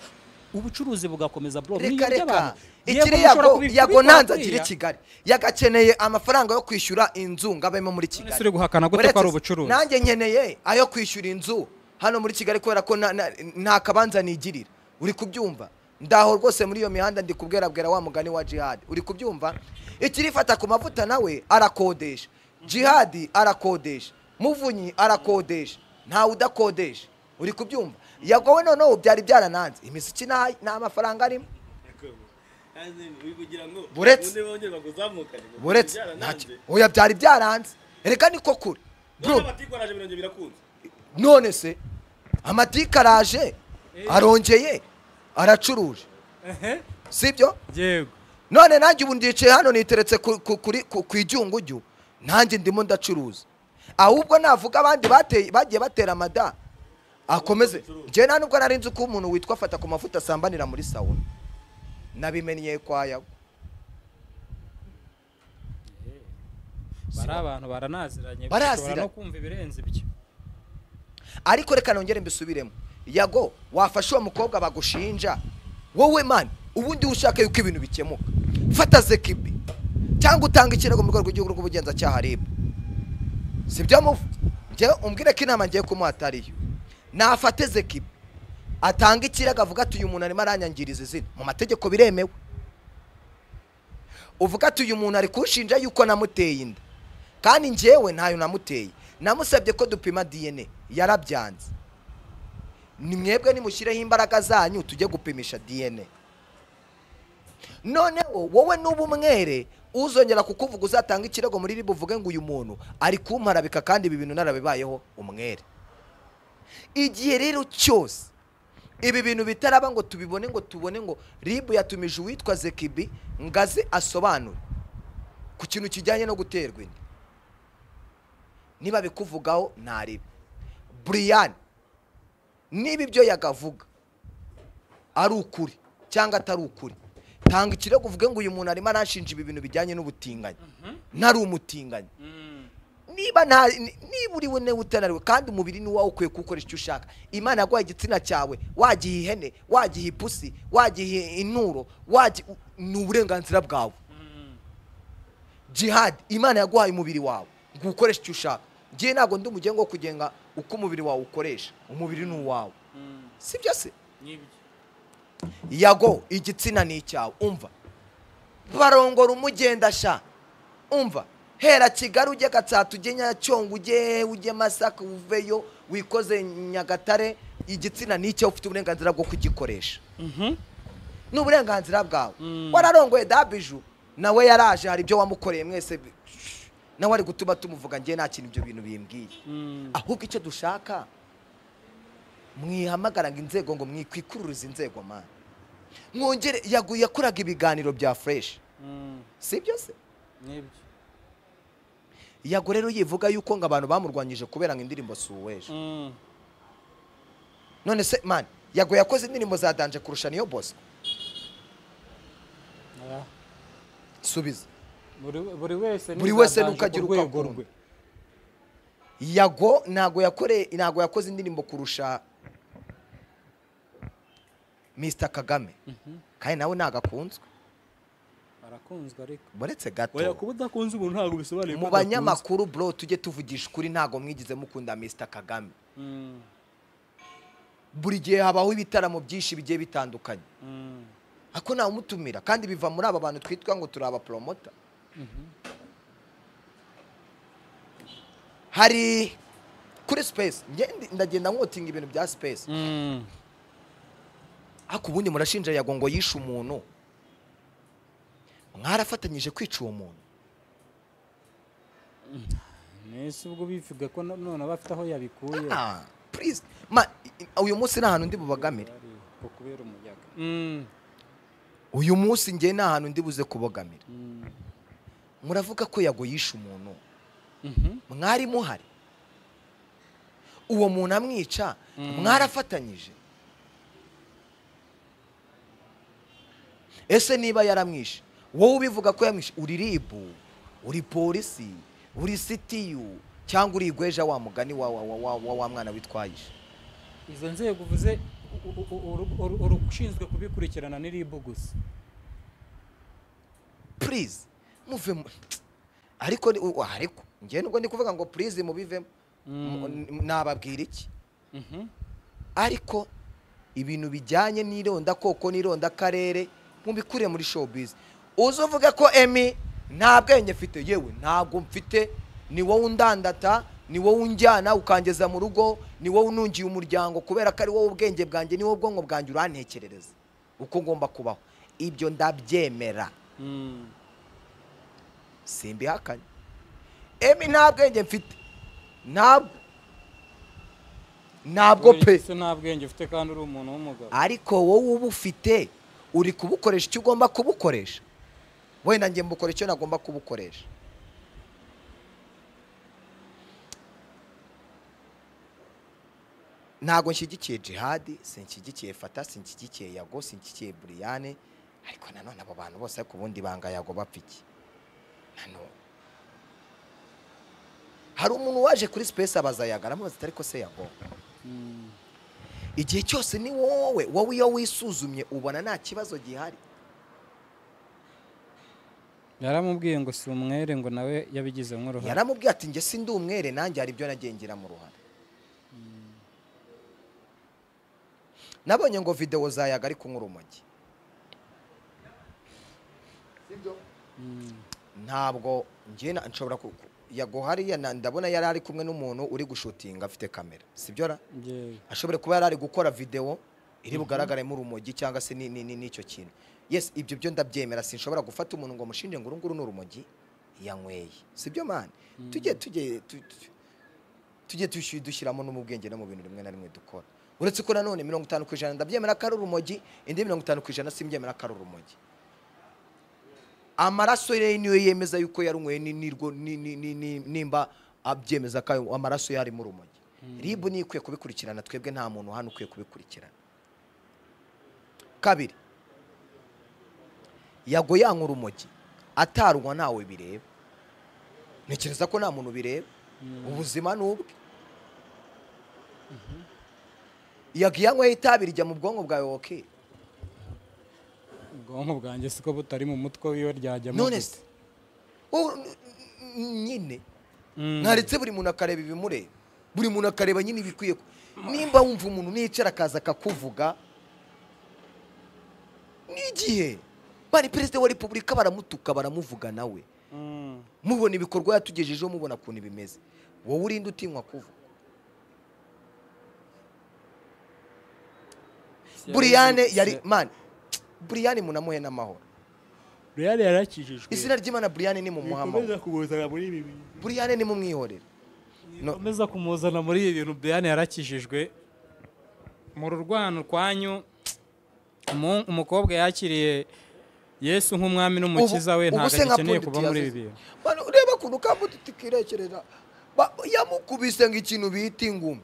ubucuruzi bugakomeza bro
reka
mwiyobya
reka
abantu. Yego,
ikiri
mushobora
yago
kubi-
yago
kubikora
nanze
kuriya.
akiri kigali yagakeneye amafaranga yo kwishyura inzu ngo abemo muri kigali
Ese uri guhakana gute ko
Uretse
ari
se,
ubucuruzi?
nanjye nkeneye ayo kwishyura inzu hano muri kigali kubera ko na- na- nta kabanza nigirira uri kubyumva ndaho rwose muri iyo mihanda ndi kubwira bwira wa mugani wa jihad uri kubyumva ikirifata ku mavuta nawe arakodesha jihad arakodesha muvunyi arakodesha ntawe udakodesha uri kubyumva yagowe noneho byari byarananze imiziki nta nta mafaranga arimo Buretse.
Ubundi bongere bakuzamukane, ngo
buretse
byarananze.
ntacyo oya byari byaranze reka niko kure
None
bro
abatikoraje birongera birakunze.
none se amatike araje arongeye aracuruje
Ehe,
sibyo
yego
none nanjye ubu ndicaye hano niteretse ku- ku- kuri- ku ku ijyungujyu nanjye ndimo ndacuruza ahubwo navuga abandi bateye- bagiye batera amada akomeze njyewe nta nubwo nari nzi ko umuntu witwa afata ku mavuta asambanira muri sawuna nabimenye kwa yago
bari abantu baranaziranye
Baraziranye.
bashobora no kumva ibirenze ibyo
ariko reka nongere mbisubiremo yago wafashe uwo mukobwa bagushinja wowe mani ubundi ushaka yuko ibintu bikemuka fata zekibi cyangwa utanga ikirego mu rwego rw'igihugu rw'ubugenzacyaha rib sibyo muvu njyewe umbwire ko inama ngiye kumuha atari yo nafate zekibi atanga ikirego avuga ati uyu muntu arimo aranyangiriza izina mu mategeko biremewe uvuga ati uyu muntu ari kunshinja yuko namuteye inda kandi njyewe ntayo namuteye namusabye ko dupima dna yarabyanze ni mwebwe nimushyireho imbaraga zanyu tujye gupimisha dna noneho wowe nuba umwere uzongera kukuvuga uzatanga ikirego muri ribu uvuge ngo uyu muntu ari kumparabika kandi ibi bintu narabibayeho umwere igihe rero cyose ibi bintu bitaraba ngo tubibone ngo tubone ngo ribu yatumije uwitwa zekibi ngo aze asobanure ku kintu kijyanye no guterwa inda niba bikuvugaho ntaribe buriyani niba ibyo yagavuga ari ukuri cyangwa atari ukuri tanga ikirego uvuge ngo uyu muntu arimo arashinja ibi bintu bijyanye n'ubutinganyi ntari umutinganyi niba nta ni- niba uri we nawe utananiwe kandi umubiri ni wowe ukwiye kuwukoresha icyo ushaka imana yaguhaye igitsina cyawe wagiha ihene wagiha ipusi wagiha inturo wagi- ni uburenganzira bwawe jihadi imana yaguhaye umubiri wawe ngo uwukoreshe icyo ushaka ngiye ntabwo ndi umugengo wo kugenga uko umubiri wawe ukoresha umubiri ni uwawe sibyo se yago igitsina ni icyawe umva barongora umugenda sha umva hera kigali ujye gatsata ujye nyacyonga ujye ujye masaka uveyo wikoze nyagatare igitsina ni icyawe ufite uburenganzira bwo kugikoresha ni uburenganzira bwawe wararongoye dabiju nawe yaraje hari ibyo wamukoreye mwese bi- nawe ari gutuma tumuvuga ngewe nta kintu ibyo bintu bimbwiye ahubwo icyo dushaka mwihamagaranga inzego ngo mwikwikururuza inzego mana mwongere yagu- yakoraga ibiganiro bya fureshi si ibyo se
n'ibyo
yago rero yivuga yuko ngo abantu bamurwanyije kubera ngo indirimbo si uweje none se mani yago yakoze indirimbo za danje kurusha niyo bosco
Oya.
subiza
buri wese
Buri wese
n'izabanje
nuko agira
ku
uko
rwego
akunda.
rwe.
yago ntago yakoreye ntago yakoze indirimbo kurusha Mr kagame kandi nawe ntago akunzwe
arakunzwe ariko
uretse gato
oya kuba udakunze umuntu ntabwo bisobanuye ko
mu
udakunze.
banyamakuru bro tujye tuvugisha ukuri ntago mwigize mukunda Mr kagame
Mm,
buri gihe habaho ibitaramo byinshi bigiye bitandukanye
mm.
ako ntawumutumira kandi biva muri aba bantu twitwa ngo turi abaporomota hari kuri space njye ndi- ndagenda nkotinga ibintu bya space
Mm.
ariko ubundi murashinja yago ngo yishe umuntu mwarafatanyije kwica uwo muntu
nese ubwo bivuga ko na- none aba afite aho yabikuye
Ah, please. Ma, i- i- uyu munsi nta hantu ndi bubagamire
Ari ko kubera umuyaga Mm,
uyu munsi njye nta hantu ndi buze kubogamira
mm,
muravuga ko yago yishe umuntu
mhm.
mwari muhari uwo muntu amwica mwarafatanyije ese niba yaramwishe wowe ubivuga ko yamwishe uri ribu uri polisi uri sitiyu cyangwa uri igweja wa mugani wa wa, wa, wa, wa, wa mwana witwayishe
izo nzego uvuze u- u- u- uru- uru- uru- ushinzwe kubikurikirana ni ribu gusa
purize muve mu- ariko ni- u- ariko njye nubwo ndi kuvuga ngo purize mubivemo Mu- n- nababwira iki
Mhm.
ariko ibintu bijyanye n'ironda koko n'ironda karere mubikure muri showbiz uzi uvuga ko emi nta bwenge mfite yewe ntabwo mfite ni wowe undandata ni wowe unjyana ukangeza mu rugo ni wowe unungiye umuryango kubera ko ari wowe ubwenge bwanjye ni wowe ubwonko bwanjye urantekerereza uko ngomba kubaho ibyo ndabyemera
Mm.
simbihakanye emi nta bwenge mfite ntabwo ntabwo
Burya
pe
ese nta bwenge ufite kandi uri umuntu w'umugabo
ariko wowe uba ufite uri kubukoresha icyo ugomba kubukoresha wenda njye mbukora icyo nagomba kubukoresha ntabwo nshyigikiye jihadi sinshyigikiye fata sinshyigikiye yago sinshyigikiye buriyane ariko nanone abo bantu bose ariko ubundi banga yago bapfa iki nanone hari umuntu waje kuri sipesi abaza yago aramubaza ati ariko se yago
Mm.
igihe cyose ni wowe wowe iyo wisuzumye ubona nta kibazo gihari
yaramubwiye ngo si umwere ngo nawe yabigize nk'uruhare
yaramubwiye ati njye si ndi umwere nanjye hari ibyo nagiye ngira mu ruhare nabonye ngo videwo za yaga ari kunywa urumogi ntabwo njye na- nshobora ku- ku- yago hariya na- ndabona yari ari kumwe n'umuntu uri gushutinga afite kamera sibyo ra
Yewe.
ashobora kuba yari ari gukora videwo iri bugaragaremo urumogi cyangwa se ni- ni- ni- n'icyo kintu yes ibyo byo ndabyemera sinshobora gufata umuntu ngo mushinje ngo uru nguru ni urumogi yanyweye si byo mani tujye tujye tu- tu- tujye tushi- dushyiramo no mu bwenge no mu bintu rimwe na rimwe dukora uretse ko nanone mirongo itanu ku ijana ndabyemera ko ari urumogi indi mirongo itanu ku ijana simbyemera ko ari urumogi amaraso ye niyo yemeza yuko yarunyweye ni- nirwo- ni- ni- ni- ni- nimba abyemeza ko ayo amaraso ye arimo urumogi ribu niyo ikwiye kubikurikirana twebwe nta muntu hano ukwiye kubikurikirana kabiri yago yanywa urumogi atarwa ntawe bireba ntekereza ko nta muntu bireba ubuzima ni ubwe yago iyo anywaye itabi rijya mu bwonko bwawe woke
ubwonko bwanjye siko butari mu mutwe wiwe ryajyamo
none
gusa.
se wowe n- n- nyine
Mm.
ntaretse buri muntu akareba ibimureba buri muntu akareba nyine ibikwiye ku- nimba wumva umuntu nicara akaza akakuvuga n'igihe bari perezida wa repubulika baramutuka baramuvuga nawe
Mm.
mubona ibikorwa yatugejejeho mubona ukuntu bimeze wowe urinde utinywa kuvuga buriyane yari mani buriyane munamuhe n'amahoro
buriyane yarakijijwe
izina ry'imana buriyane ni mu muhamagaro
kumuzana muri ibi bintu
buriyane ni mu mwihorere No.
bikomeza kumuzana muri ibi bintu buriyane yarakijijwe mu rurwano rwanyu umu- umukobwa yakiriye yesu nk'umwami n'umukiza we
Ubu- ubu
ntabwo
se nka
agikeneye
Pundit
kuba muri ibi
yazize.
bintu
Bano, ureba ukuntu kambuti tukirekerera Ba- yamukubise ngo ikintu bita ingumi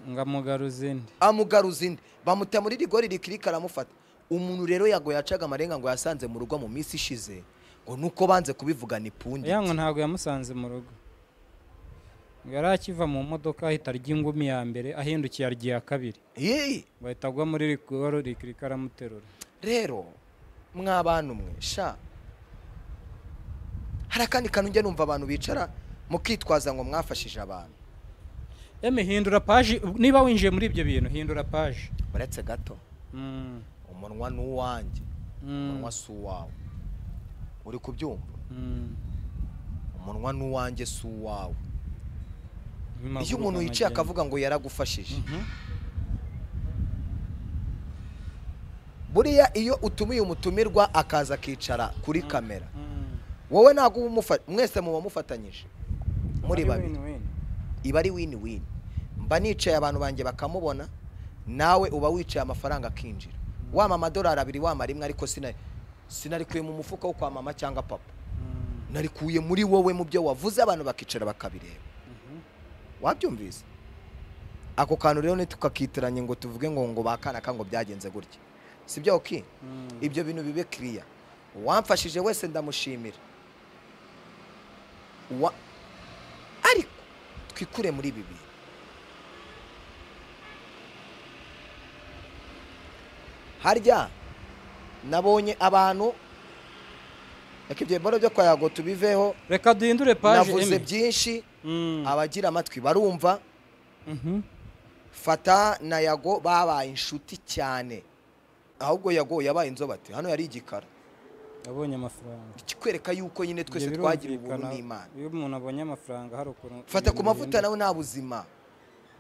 ngo amugaruze indi
amugaruza indi bamuta muri rigori rikirika aramufata umuntu rero yago yacaga amarenga ngo yasanze mu rugo mu minsi ishize ngo nuko banze kubivuga ni pundi
yango ntabwo yamusanze mu rugo ngo yari akiva mu modoka ahita arya ingumi ya mbere ahindukiye arya iya kabiri
Yee,
ngo ahita agwa muri rigoro rikirika aramuterura
rero mw'abantu mwe sha hari akandi kantu njya numva abantu bicara mukitwaza ngo mwafashije abantu
eme hindura paji niba winjiye muri ibyo bintu hindura paji
uretse gato
Mm,
umunwa ni uwanjye
Mm.
umunwa si uwawe uri kubyumva
mm.
umunwa ni uwanjye si uwawe
Amaguru
iyo umuntu yicaye
aragenda.
akavuga ngo yaragufashije
Mhm.
buriya iyo utumiye umutumirwa akaza akicara kuri kamera
Mm.
wowe ntabwo uba umufa- mwese muba mufatanyije muri
Ari
babiri
win-win.
iba ari wini wini mba nicaye abantu banjye bakamubona nawe uba wicaye amafaranga akinjira wama amadolari abiri wama rimwe ariko sina- sinarikuye mu mufuka wo kwa mama cyangwa papa
Mm.
narikuye muri wowe mu byo wavuze abantu bakicara bakabireba wabyumvise ako kantu rero ntitukakitiranye ngo tuvuge ngo ngo bakana ka ngo byagenze gutya sibyo oki
Mm.
ibyo bintu bibe kiriya uwamfashije wese ndamushimira Uwa- ariko twikure muri ibi bintu harya nabonye abantu reka ibyo biboro byo kwa yago tubiveho
reka duhindure paji
navuze
Emi.
byinshi
Mm.
abagira amatwi barumva
Mhm.
fata na yago babaye inshuti cyane ahubwo yago yabaye inzobate hano yari igikara
yabonye amafaranga
ikikwereka yuko nyine twese
Ibyo
twagira ubuntu
birumvikana.
n'imana
iyo umuntu abonye amafaranga hari ukuntu
fata ku
ibintu
mavuta
bihinduka.
nawe nta buzima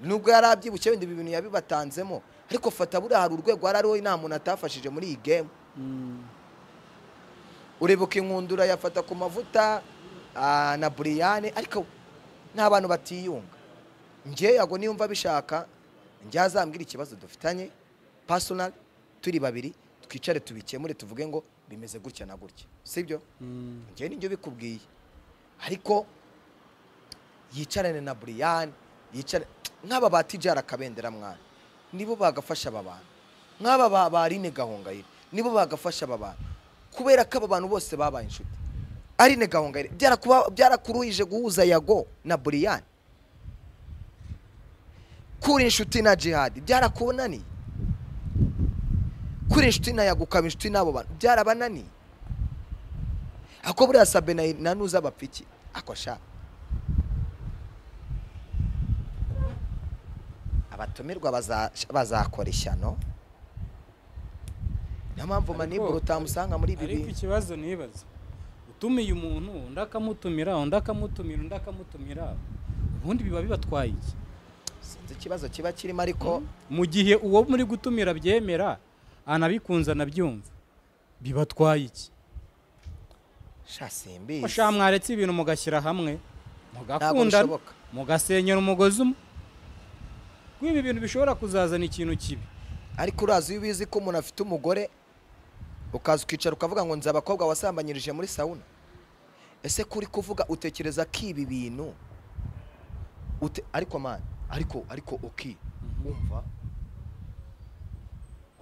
nubwo yari abyibushye wenda ibi bintu yabibatanzemo ariko fata buriya hari urwego yari ariho nta muntu atafashije muri iyi gemu
Mm.
urebuka inkundura yafata ku mavuta ah, na buriyane ariko n'abantu batiyunga njye yago niyumva abishaka njye azambwira ikibazo dufitanye pasonari turi babiri twicare tubikemure tuvuge ngo bimeze gutya na gutya sibyo
Mm.
njye nibyo bikubwiye ariko yicarane na buriyane yicare nk'aba ba tijara akabendera mwana nibo bagafasha aba bantu nk'aba ba ba Aline gahongayire nibo bagafasha aba bantu kubera ko aba bantu bose babaye inshuti Aline gahongayire byarakuba- byarakuruhije guhuza yago na buriyane kuri inshuti na jihadi byarakunaniye kuri inshuti na yago ukaba inshuti n'abo bantu byarabananiye ako buriya sabe na na nuza abapiki ako sha abatumirwa baza- bazakora ishyano niyo mpamvu maniburo utamusanga muri ibi
ariko
bintu
ikibazo nibaza utumiye umuntu undi akamutumira undi akamutumira undi akamutumira ubundi biba bibatwaye iki
sinzi ikibazo kiba kirimo ariko
mu gihe uwo muri gutumira abyemera anabikunze anabyumva bibatwaye iki
sha simbizi
bashaka mwaretse ibintu mugashyira hamwe
ntabwo
mugakundana
bishoboka
mugasenyera umugozi umwe kuko ibi bintu bishobora kuzazana ikintu kibi
ariko urazi iyo ubizi ko umuntu afite umugore ukaza ukicara ukavuga ngo nzi abakobwa wasambanyirije muri sawuna ese kuri kuvuga utekereza ko ibi bintu Ute- ariko mani ariko ariko oki wumva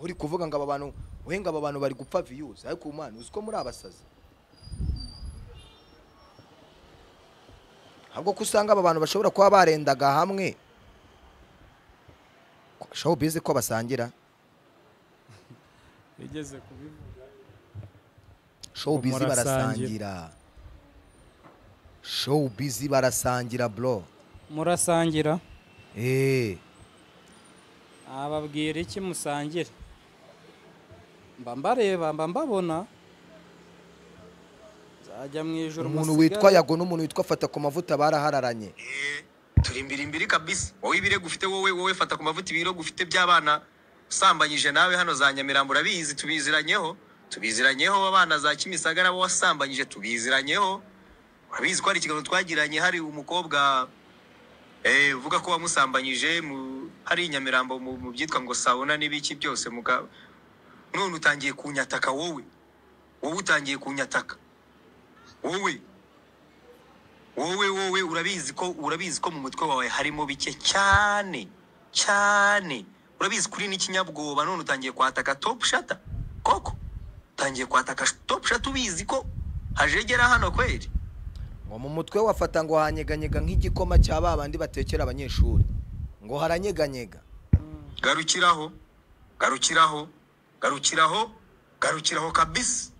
uri kuvuga ngo aba bantu we ngo aba bantu bari gupfa viyuzi ariko mani uzi ko muri abasazi ahubwo ko usanga aba bantu bashobora kuba barendaga hamwe showbiz ko basangira
igeze kubivuga
showbiz
Murasangira.
barasangira showbiz barasangira bro
murasangira
eh
ababwira iki musangire mba mbareba mba mbabona nzajya mu ijoro
umuntu
musigare.
witwa yago n'umuntu witwa fata ku mavuta barahararanye
Eh, turi imbiri imbiri kabisa wowe ibirego ufite wowe wowe fata ku mavuta ibirego ufite by'abana usambanyije nawe hano za nyamirambo urabizi tubiziranyeho tubiziranyeho abana za kimisagara abo wasambanyije tubiziranyeho urabizi ko hari ikiganiro twagiranye hari umukobwa eh, uvuga ko wamusambanyije mu, hari i nyamirambo mu, mu byitwa ngo sabona n'ibiki byose muga none utangiye kunyataka wowe wowe utangiye kunyataka wowe wowe wowe urabizi ko urabizi ko mu mutwe wawe harimo bike cyane cyane urabizi kuri n'ikinyabwoba none utangiye kwataka top shata koko utangiye kwataka sh- top shata ubizi ko hajegera hano kweli
ngo mu mutwe wafata ngo hanyeganyega nk'igikoma cya ba bandi batekera abanyeshuri ngo haranyeganyega
garukiraho garukiraho garukiraho garukiraho kabisi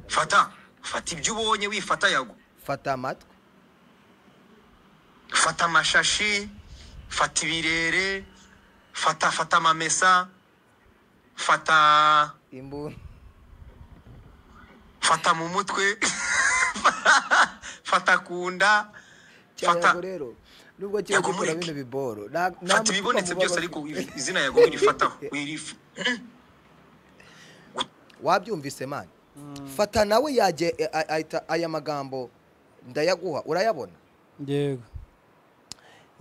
fata fata ibyo ubonye wifata yago
fata amatwi
fata amashashi fata ibirere fata fata amamesa fata
imbunda
fata mu mutwe fata ku nda fata
cyayago rero nubwo kiba
Yago
gikora
mureke.
bino biboro nta- nta
fata
mutima
ibibonetse
muba
byose
bafite.
ariko izina yago wirifataho wirif
wabyumvise mani fata nawe yajye a- a- ahita aya magambo ndayaguha urayabona
yego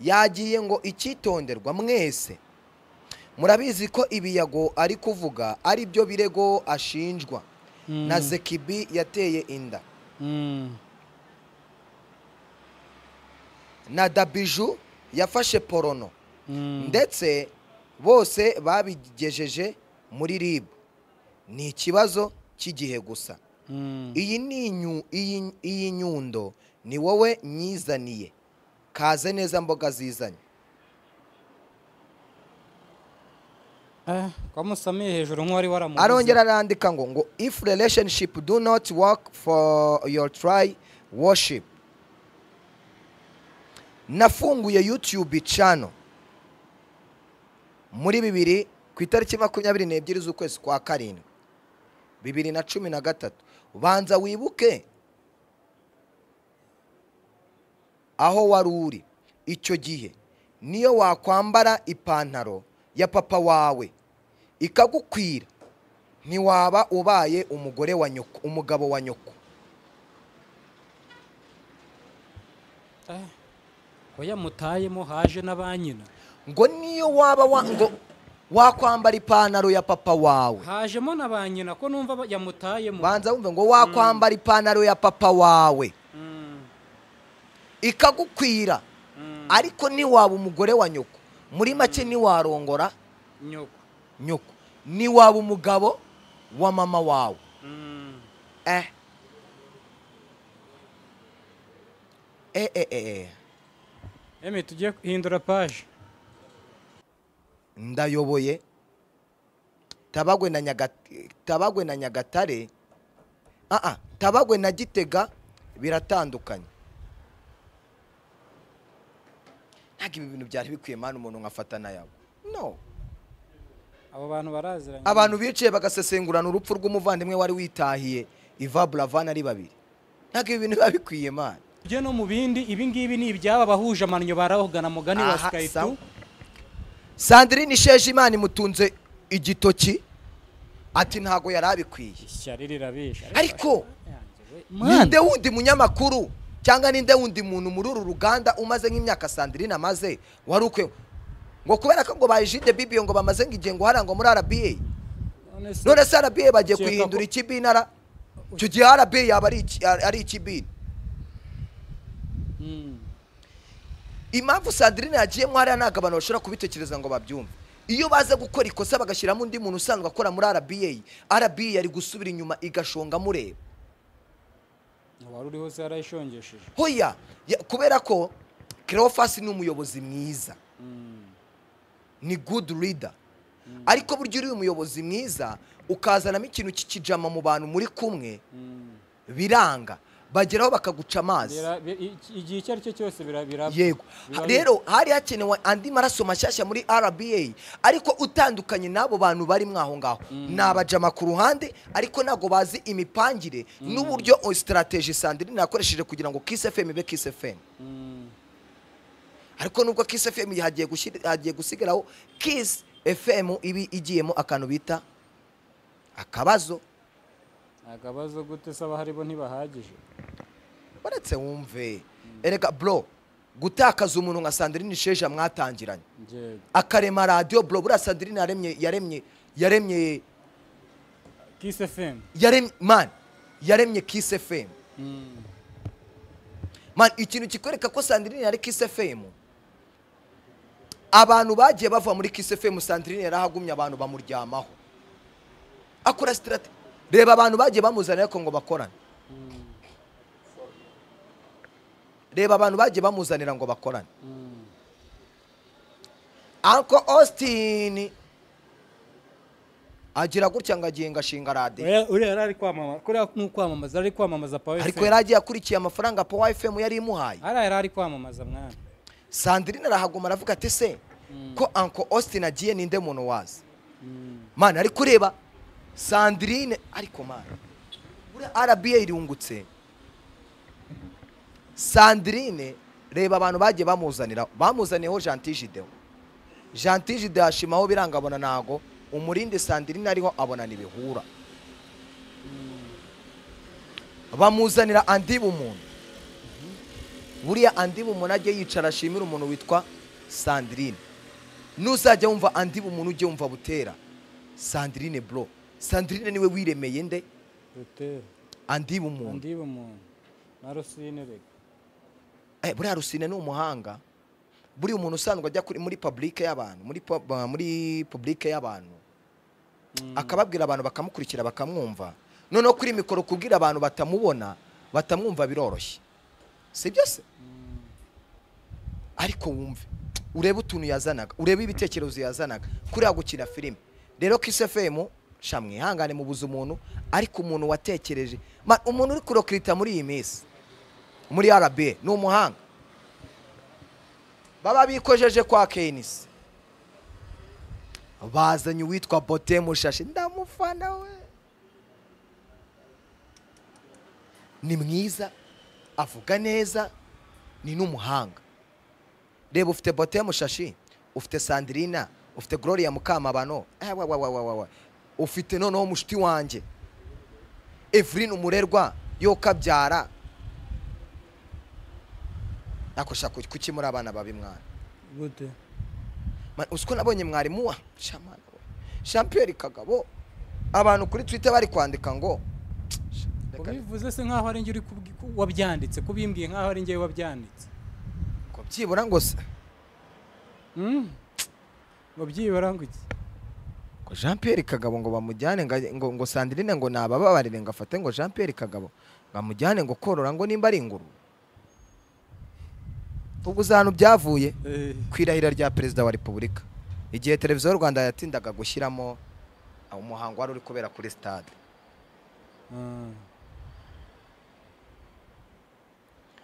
yagiye ngo icyitonderwa mwese murabizi ko ibiyago ari kuvuga ari byo birego ashinjwa na zekibi yateye inda
Mm.
na dabiju yafashe porono
Mm.
ndetse bose babigejeje muri rib ni ikibazo cy'igihe gusa
Mm.
iyi ni inyu- iyi- iyi nyundo ni wowe nyizaniye kaze neza mboga zizanye
Eh, kwa Musamiye hejuru nk'uwari waramubuze
arongera arandika ngo ngo if relationship do not work for your try worship nafunguye youtube channel muri bibiri ku itariki makumyabiri n'ebyiri z'ukwezi kwa karindwi bibiri na cumi na gatatu banza wibuke aho wari uri icyo gihe niyo wakwambara ipantaro ya papa wawe ikagukwira ntiwaba ubaye umugore wa nyoko umugabo wa nyoko
Eh, ko yamutayemo haje na ba nyina
ngo niyo waba wa, ngo wakwambara ipantaro ya papa wawe
hajemo na ba nyina ko numva ba- yamutayemo
banza wumve ngo wakwambara ipantaro ya papa wawe
Mm.
ikagukwira
Mm.
ariko ntiwaba umugore wa nyoko muri make ntiwarongora
nyoko
nyoko ntiwaba umugabo wa mama wawe
Mm.
eh eh eh eh, eh.
emi tugiye guhindura paje
ndayoboye tabagwe na Nyagat- tabagwe na nyagatare aa tabagwe na gitega biratandukanye ntabwo ibi bintu byari bikwiye mani umuntu nkafata nayawe no
abo bantu baraziranye
abantu bicaye bagasesengurana urupfu rw'umuvandimwe wari witahiye iva buravana ari babiri ntabwo ibi bintu biba bikwiye mani
tujye no mu bindi ibi ngibi ni ibyaba bahuje amannyo baravugana mugani wa
Aha,
skytu
sawa. sandrine shejimana imutunze igitoki ati ntabwo yari abikwiye
ishyari rirabisha
ariko
Yanjye we.
ninde
Mwana.
wundi munyamakuru cyangwa ninde wundi muntu muri uru ruganda umaze nk'imyaka sandirine amaze wari ukwe ngo kubera ko ngo bayijide bibiyo ngo bamaze nk'igihe ngo harangwa muri rba
None se-
none se rba bagiye
Cyeka
kuyihindura
ko-
ikibinara icyo gihe rba yaba ari iki- ari ikibina
Mm.
impamvu sandirine yagiyemo hariya ntabwo abantu bashobora kubitekereza ngo babyumve iyo baza gukora ikosa bagashyiramo undi muntu usanzwe akora muri rba rba yari gusubira inyuma igashonga mureba
uwari uriho se yarayishongesheje
hoya ya- kubera ko kerofasi ni umuyobozi mwiza
Mm.
ni good leader ariko burya uriye umuyobozi mwiza ukazanamo ikintu cy'ikijama mu bantu muri kumwe
Mm.
biranga bageraho bakaguca amazi
Bira- bi- iki- igihe icyo ari cyo cyose birabira
yego
Biba-
rero hari hakenewe andi maraso mashyashya muri rba ariko utandukanye n'abo bantu bari mwaho ngaho ni abajama ku ruhande ariko ntabwo bazi imipangire n'uburyo sitarateji sandrine yakoresheje kugira ngo kiss fm ibe kiss fm
Mm.
ariko nubwo kiss fm hagiye gushyira- hagiye gusigaraho kiss fm ibi igiyemo akantu bita akabazo
akabazo gute se abaharibo ntibahagije
uretse wumve erega bro gutakaza umuntu nka sandrine sheja mwatangiranye
njyewe
akarema radiyo bro buriya sandrine yaremye yaremye yaremye
kiss fm
yaremye man yaremye kiss fm
Mm.
man ikintu kikwereka ko sandrine yari kiss fm abantu bagiye bava muri kiss fm sandrine yarahagumye abantu bamuryamaho akora sitirateji reba abantu bagiye bamuzanira ko ngo bakorane reba abantu bagiye bamuzanira ngo bakorane uncle austin agira gutya ngo agiye ngo ashinga radiyo
Oya, uriya yari ari kwamamaza kuriya ni ukwamamaza ari kwamamaza pawe
ariko yari agiye akurikiye amafaranga powa fm yari imuhaye
hariya yari ari kwamamaza mwana
sandrine arahaguma aravuga ati se ko uncle austin agiye ninde muntu wazi mana ariko ureba sandrine ariko mana buriya rba irungutse sandrine reba abantu bagiye bamuzanira bamuzaniyeho jantijideho jantijide yashimaho biranga abona ntago umurindi sandrine ariho abona ntibihura bamuzanira andi bumuntu buriya andi bumuntu ajye yicara ashimira umuntu witwa sandrine nuzajya wumva andi bumuntu ujye wumva butera sandrine bro sandrine niwe wiremeye nde
rutera
andi bumuntu
andiba umuntu na rusine rega
eh, buriya rusine ni umuhanga buriya umuntu usanzwe ajya kuri- muri publike y'abantu muri pub- uh, muri publike y'abantu akababwira abantu bakamukurikira bakamwumva noneho kuri mikoro kubwira abantu batamubona batamwumva biroroshye si byo se ariko wumve urebe utuntu yazanaga urebe ibitekerezo yazanaga kuriya gukina filime rero kisefemu shamwe ihangane mu buza umuntu ariko umuntu watekereje Ma- umuntu uri kurokirita muri iyi minsi muri rba ni umuhanga baba bikojeje kwa kenisi bazanye uwitwa bote mushashi ndamufana we ni mwiza avuga neza ni n'umuhanga reba ufite bote mushashi ufite sandrina ufite gloria mukamabano eh, wa, wa, wa, wa, wa, wa. ufite noneho mushuti wanjye evelyn umurerwa yo kabyara nakosha kuki muri abana babi mwana
gute
Ma- uzi ko nabonye mwarimu wa shamana we champiyeri kagabo abantu kuri twitter bari kwandika ngo reka
ubivuze se nkaho ari njye uri kubwi- ku- wabyanditse kubimbwiye nkaho ari njye wabyanditse
ko byibura ngo se
Mm. ngo byibara ngo iki
ngo jean pierre kagabo ngo bamujyane ngo ajye- ngo, ngo sandrine ngo nabababarire ngo afate ngo jean pierre kagabo ngo amujyane ngo korora ngo nimba ari inguru ubwo uzi ahantu byavuye
Eh,
ku irahira rya perezida wa repubulika igihe televiziyo y'u rwanda yatindaga gushyiramo ah, umuhango wari uri kubera kuri stade
ah.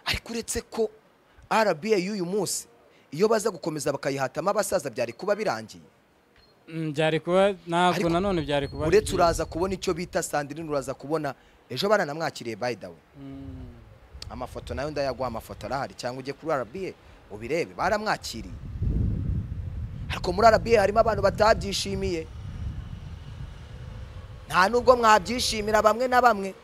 ariko uretse ko rba y'uyu munsi iyo baza gukomeza bakayihatamo abasaza byari kuba birangiye
Mm, byari kuba ntabwo
Ariko-
nanone byari kuba ari
uretse
byiza.
uraza kubona icyo bita sandrine uraza kubona ejo baranamwakiriye by the way
Mm.
amafoto nayo ndayaguha amafoto arahari cyangwa ujye kuri rba ubirebe baramwakiriye ariko muri rba harimo abantu batabyishimiye nta nubwo mwabyishimira bamwe na bamwe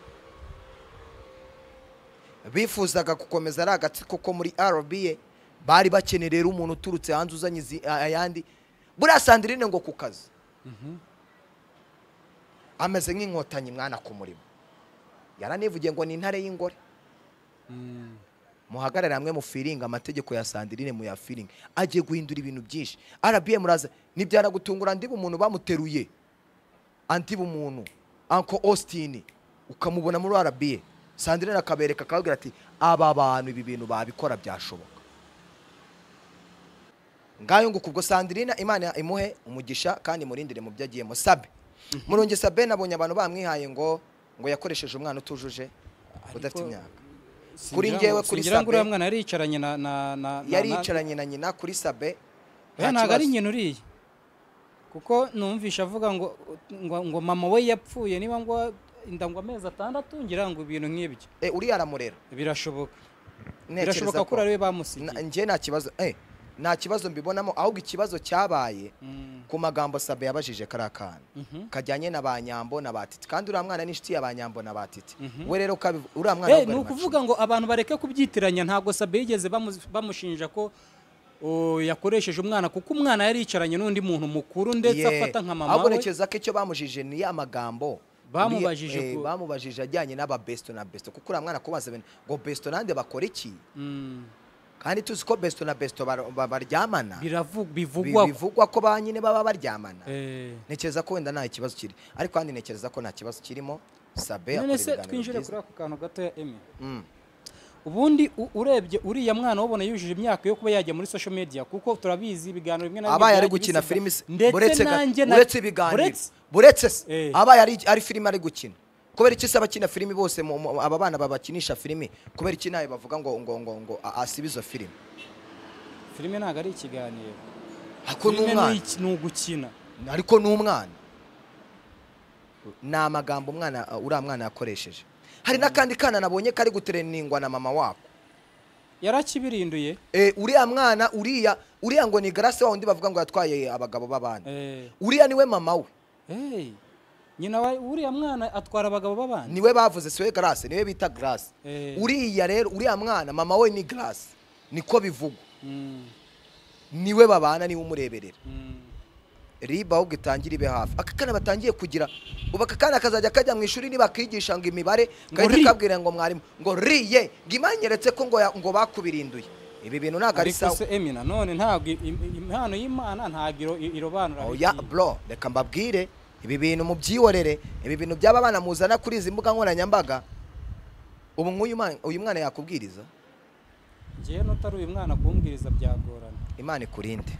bifuzaga gukomeza ari agatsiko ko muri rba bari bakeneye rero umuntu uturutse hanze uzanye izi- a- ayandi buriya sandrine ngo ku kazi ameze nk'inkotanyi mwana ku murimo yaranivugiye ngo ni intare y'ingore
Mm.
muhagarare hamwe mufiringa amategeko ya sandirine muyafiringe agiye guhindura ibintu byinshi rba muraza nibyara gutungura ndiba umuntu bamuteruye andiba umuntu uncle austin ukamubona muri rba sandirine akabereka akababwira ati aba bantu ibi bintu babikora byashoboka ngayo ngo kubwo sandirine imana imuhe umugisha kandi imurindire mu byo agiyemo sabe murungi sabe nabonye abantu bamwihaye ngo ngo yakoresheje umwana utujuje udafite
Ariko-
imyaka
Singira
Kuri
ngo-
njyewe kuri
singira ngo uriya
Sabe-
mwana yariyicaranye na na na na-
yari
na-
yicaranye na nyina kuri sabe nta
oya ntabwo ari
kibazo.
nyina uriya kuko numvisha avuga ngo ngo ngo mama we yapfuye niba ngo inda ngo amezi atandatu ngira ngo ibintu nk'ibyo
Eh, uriya aramurera
birashoboka
Ntekereza
birashoboka ko
ko.
uri ariwe
Na-
bamusigiye
njye nta kibazo eh, nta kibazo mbibonamo ahubwo ikibazo cyabaye
Mm,
ku magambo sabe yabajije kariya kana
mhm.
kajyanye na ba nyambo na batiti kandi uriya mwana ni inshuti ya ba nyambo na batiti
Mhm.
we rero ukabivu- uriya mwana
Eh,
ahubwo ari
ni ukuvuga
macinya.
ngo abantu bareke kubyitiranya ntabwo sabe yigeze bamu- bamushinja ko o, yakoresheje umwana kuko umwana yari yicaranye n'undi muntu mukuru ndetse
Yeah.
afata nka mama
ahubwo
we
ntekereza ko icyo bamujije ni ya magambo
Bamubajije
Uriya- eh,
ku-
bamubajije ajyanye n'aba besto na besto kuko uriya mwana kubaza ibintu ngo besto nande bakora iki
Mm,
kandi tuzi ko besto na besto bar- ba- baryamana
biravu-
Bi-
bivugwa
bivugwa ko ba nyine baba baryamana
Eh,
ntekereza ko wenda nta kibazo kiri ariko kandi ntekereza ko nta kibazo kirimo sabe akora
none se
ibiganiro
twinjire
byiza.
kuri ako kantu gatoya emi
Mm.
ubundi u- urebye uriya mwana wabona yujuje imyaka yo kuba yajya muri social media kuko turabizi ibiganiro bimwe na bimwe
abaye ari
byagiye
gukina
bisiga.
filimi se-
ndetse
buretse ga-
nanjye na-
buretse ibiganiro
buretse-
buretse se,
Eh.
abaye ari- ari filimi ari gukina kubera iki se abakina filimi bose mu- mu- aba bana babakinisha filimi kubera iki nawe bavuga ngo ngo ngo ngo a- asibe izo filimi
filime ntabwo ari ikiganiro
ako ni
filime ni
umwana
iki- ni ugukina
ariko ni umwana ni amagambo umwana uriya mwana yakoresheje hari n'akandi kana nabonye kari gutereningwa na mama wako
yarakibirinduye
Eh, uriya mwana uriya uriya ngo ni garase wa wundi bavuga ngo yatwaye abagabo b'abandi
Eh,
uriya niwe mama we
hey, nyina wa uriya mwana atwara abagabo b'abandi
niwe bavuze siwe garase niwe bita garase
Eh.
uriya rero uriya mwana mama we ni garase niko bivugwa
Mm,
niwe babana niwe umureberera
mm.
riba ahubwo itangire ibe hafi aka kana batangiye kugira ubu aka kana kazajya kajya mu ishuri nibakigisha ngo imibare
ri.
gahita kabwira ngo mwarimu ngo riye ngo imanyeretse ko ngo ya- ngo bakubirinduye ibi bintu ntabwo ari
ariko
sawa
se emi nanone ntabwo i- i- impano y'imana ntabwo iro- i- irobanura
oya
biriya.
bro reka mbabwire ibi bintu mubyihorere ibi bintu by'aba bana muzana kuri izi mbuga nkoranyambaga ubu nk'uyu mwana- uyu mwana yakubwiriza
njyewe n'utari uyu mwana kumbwiriza byagorana
imana ikurinde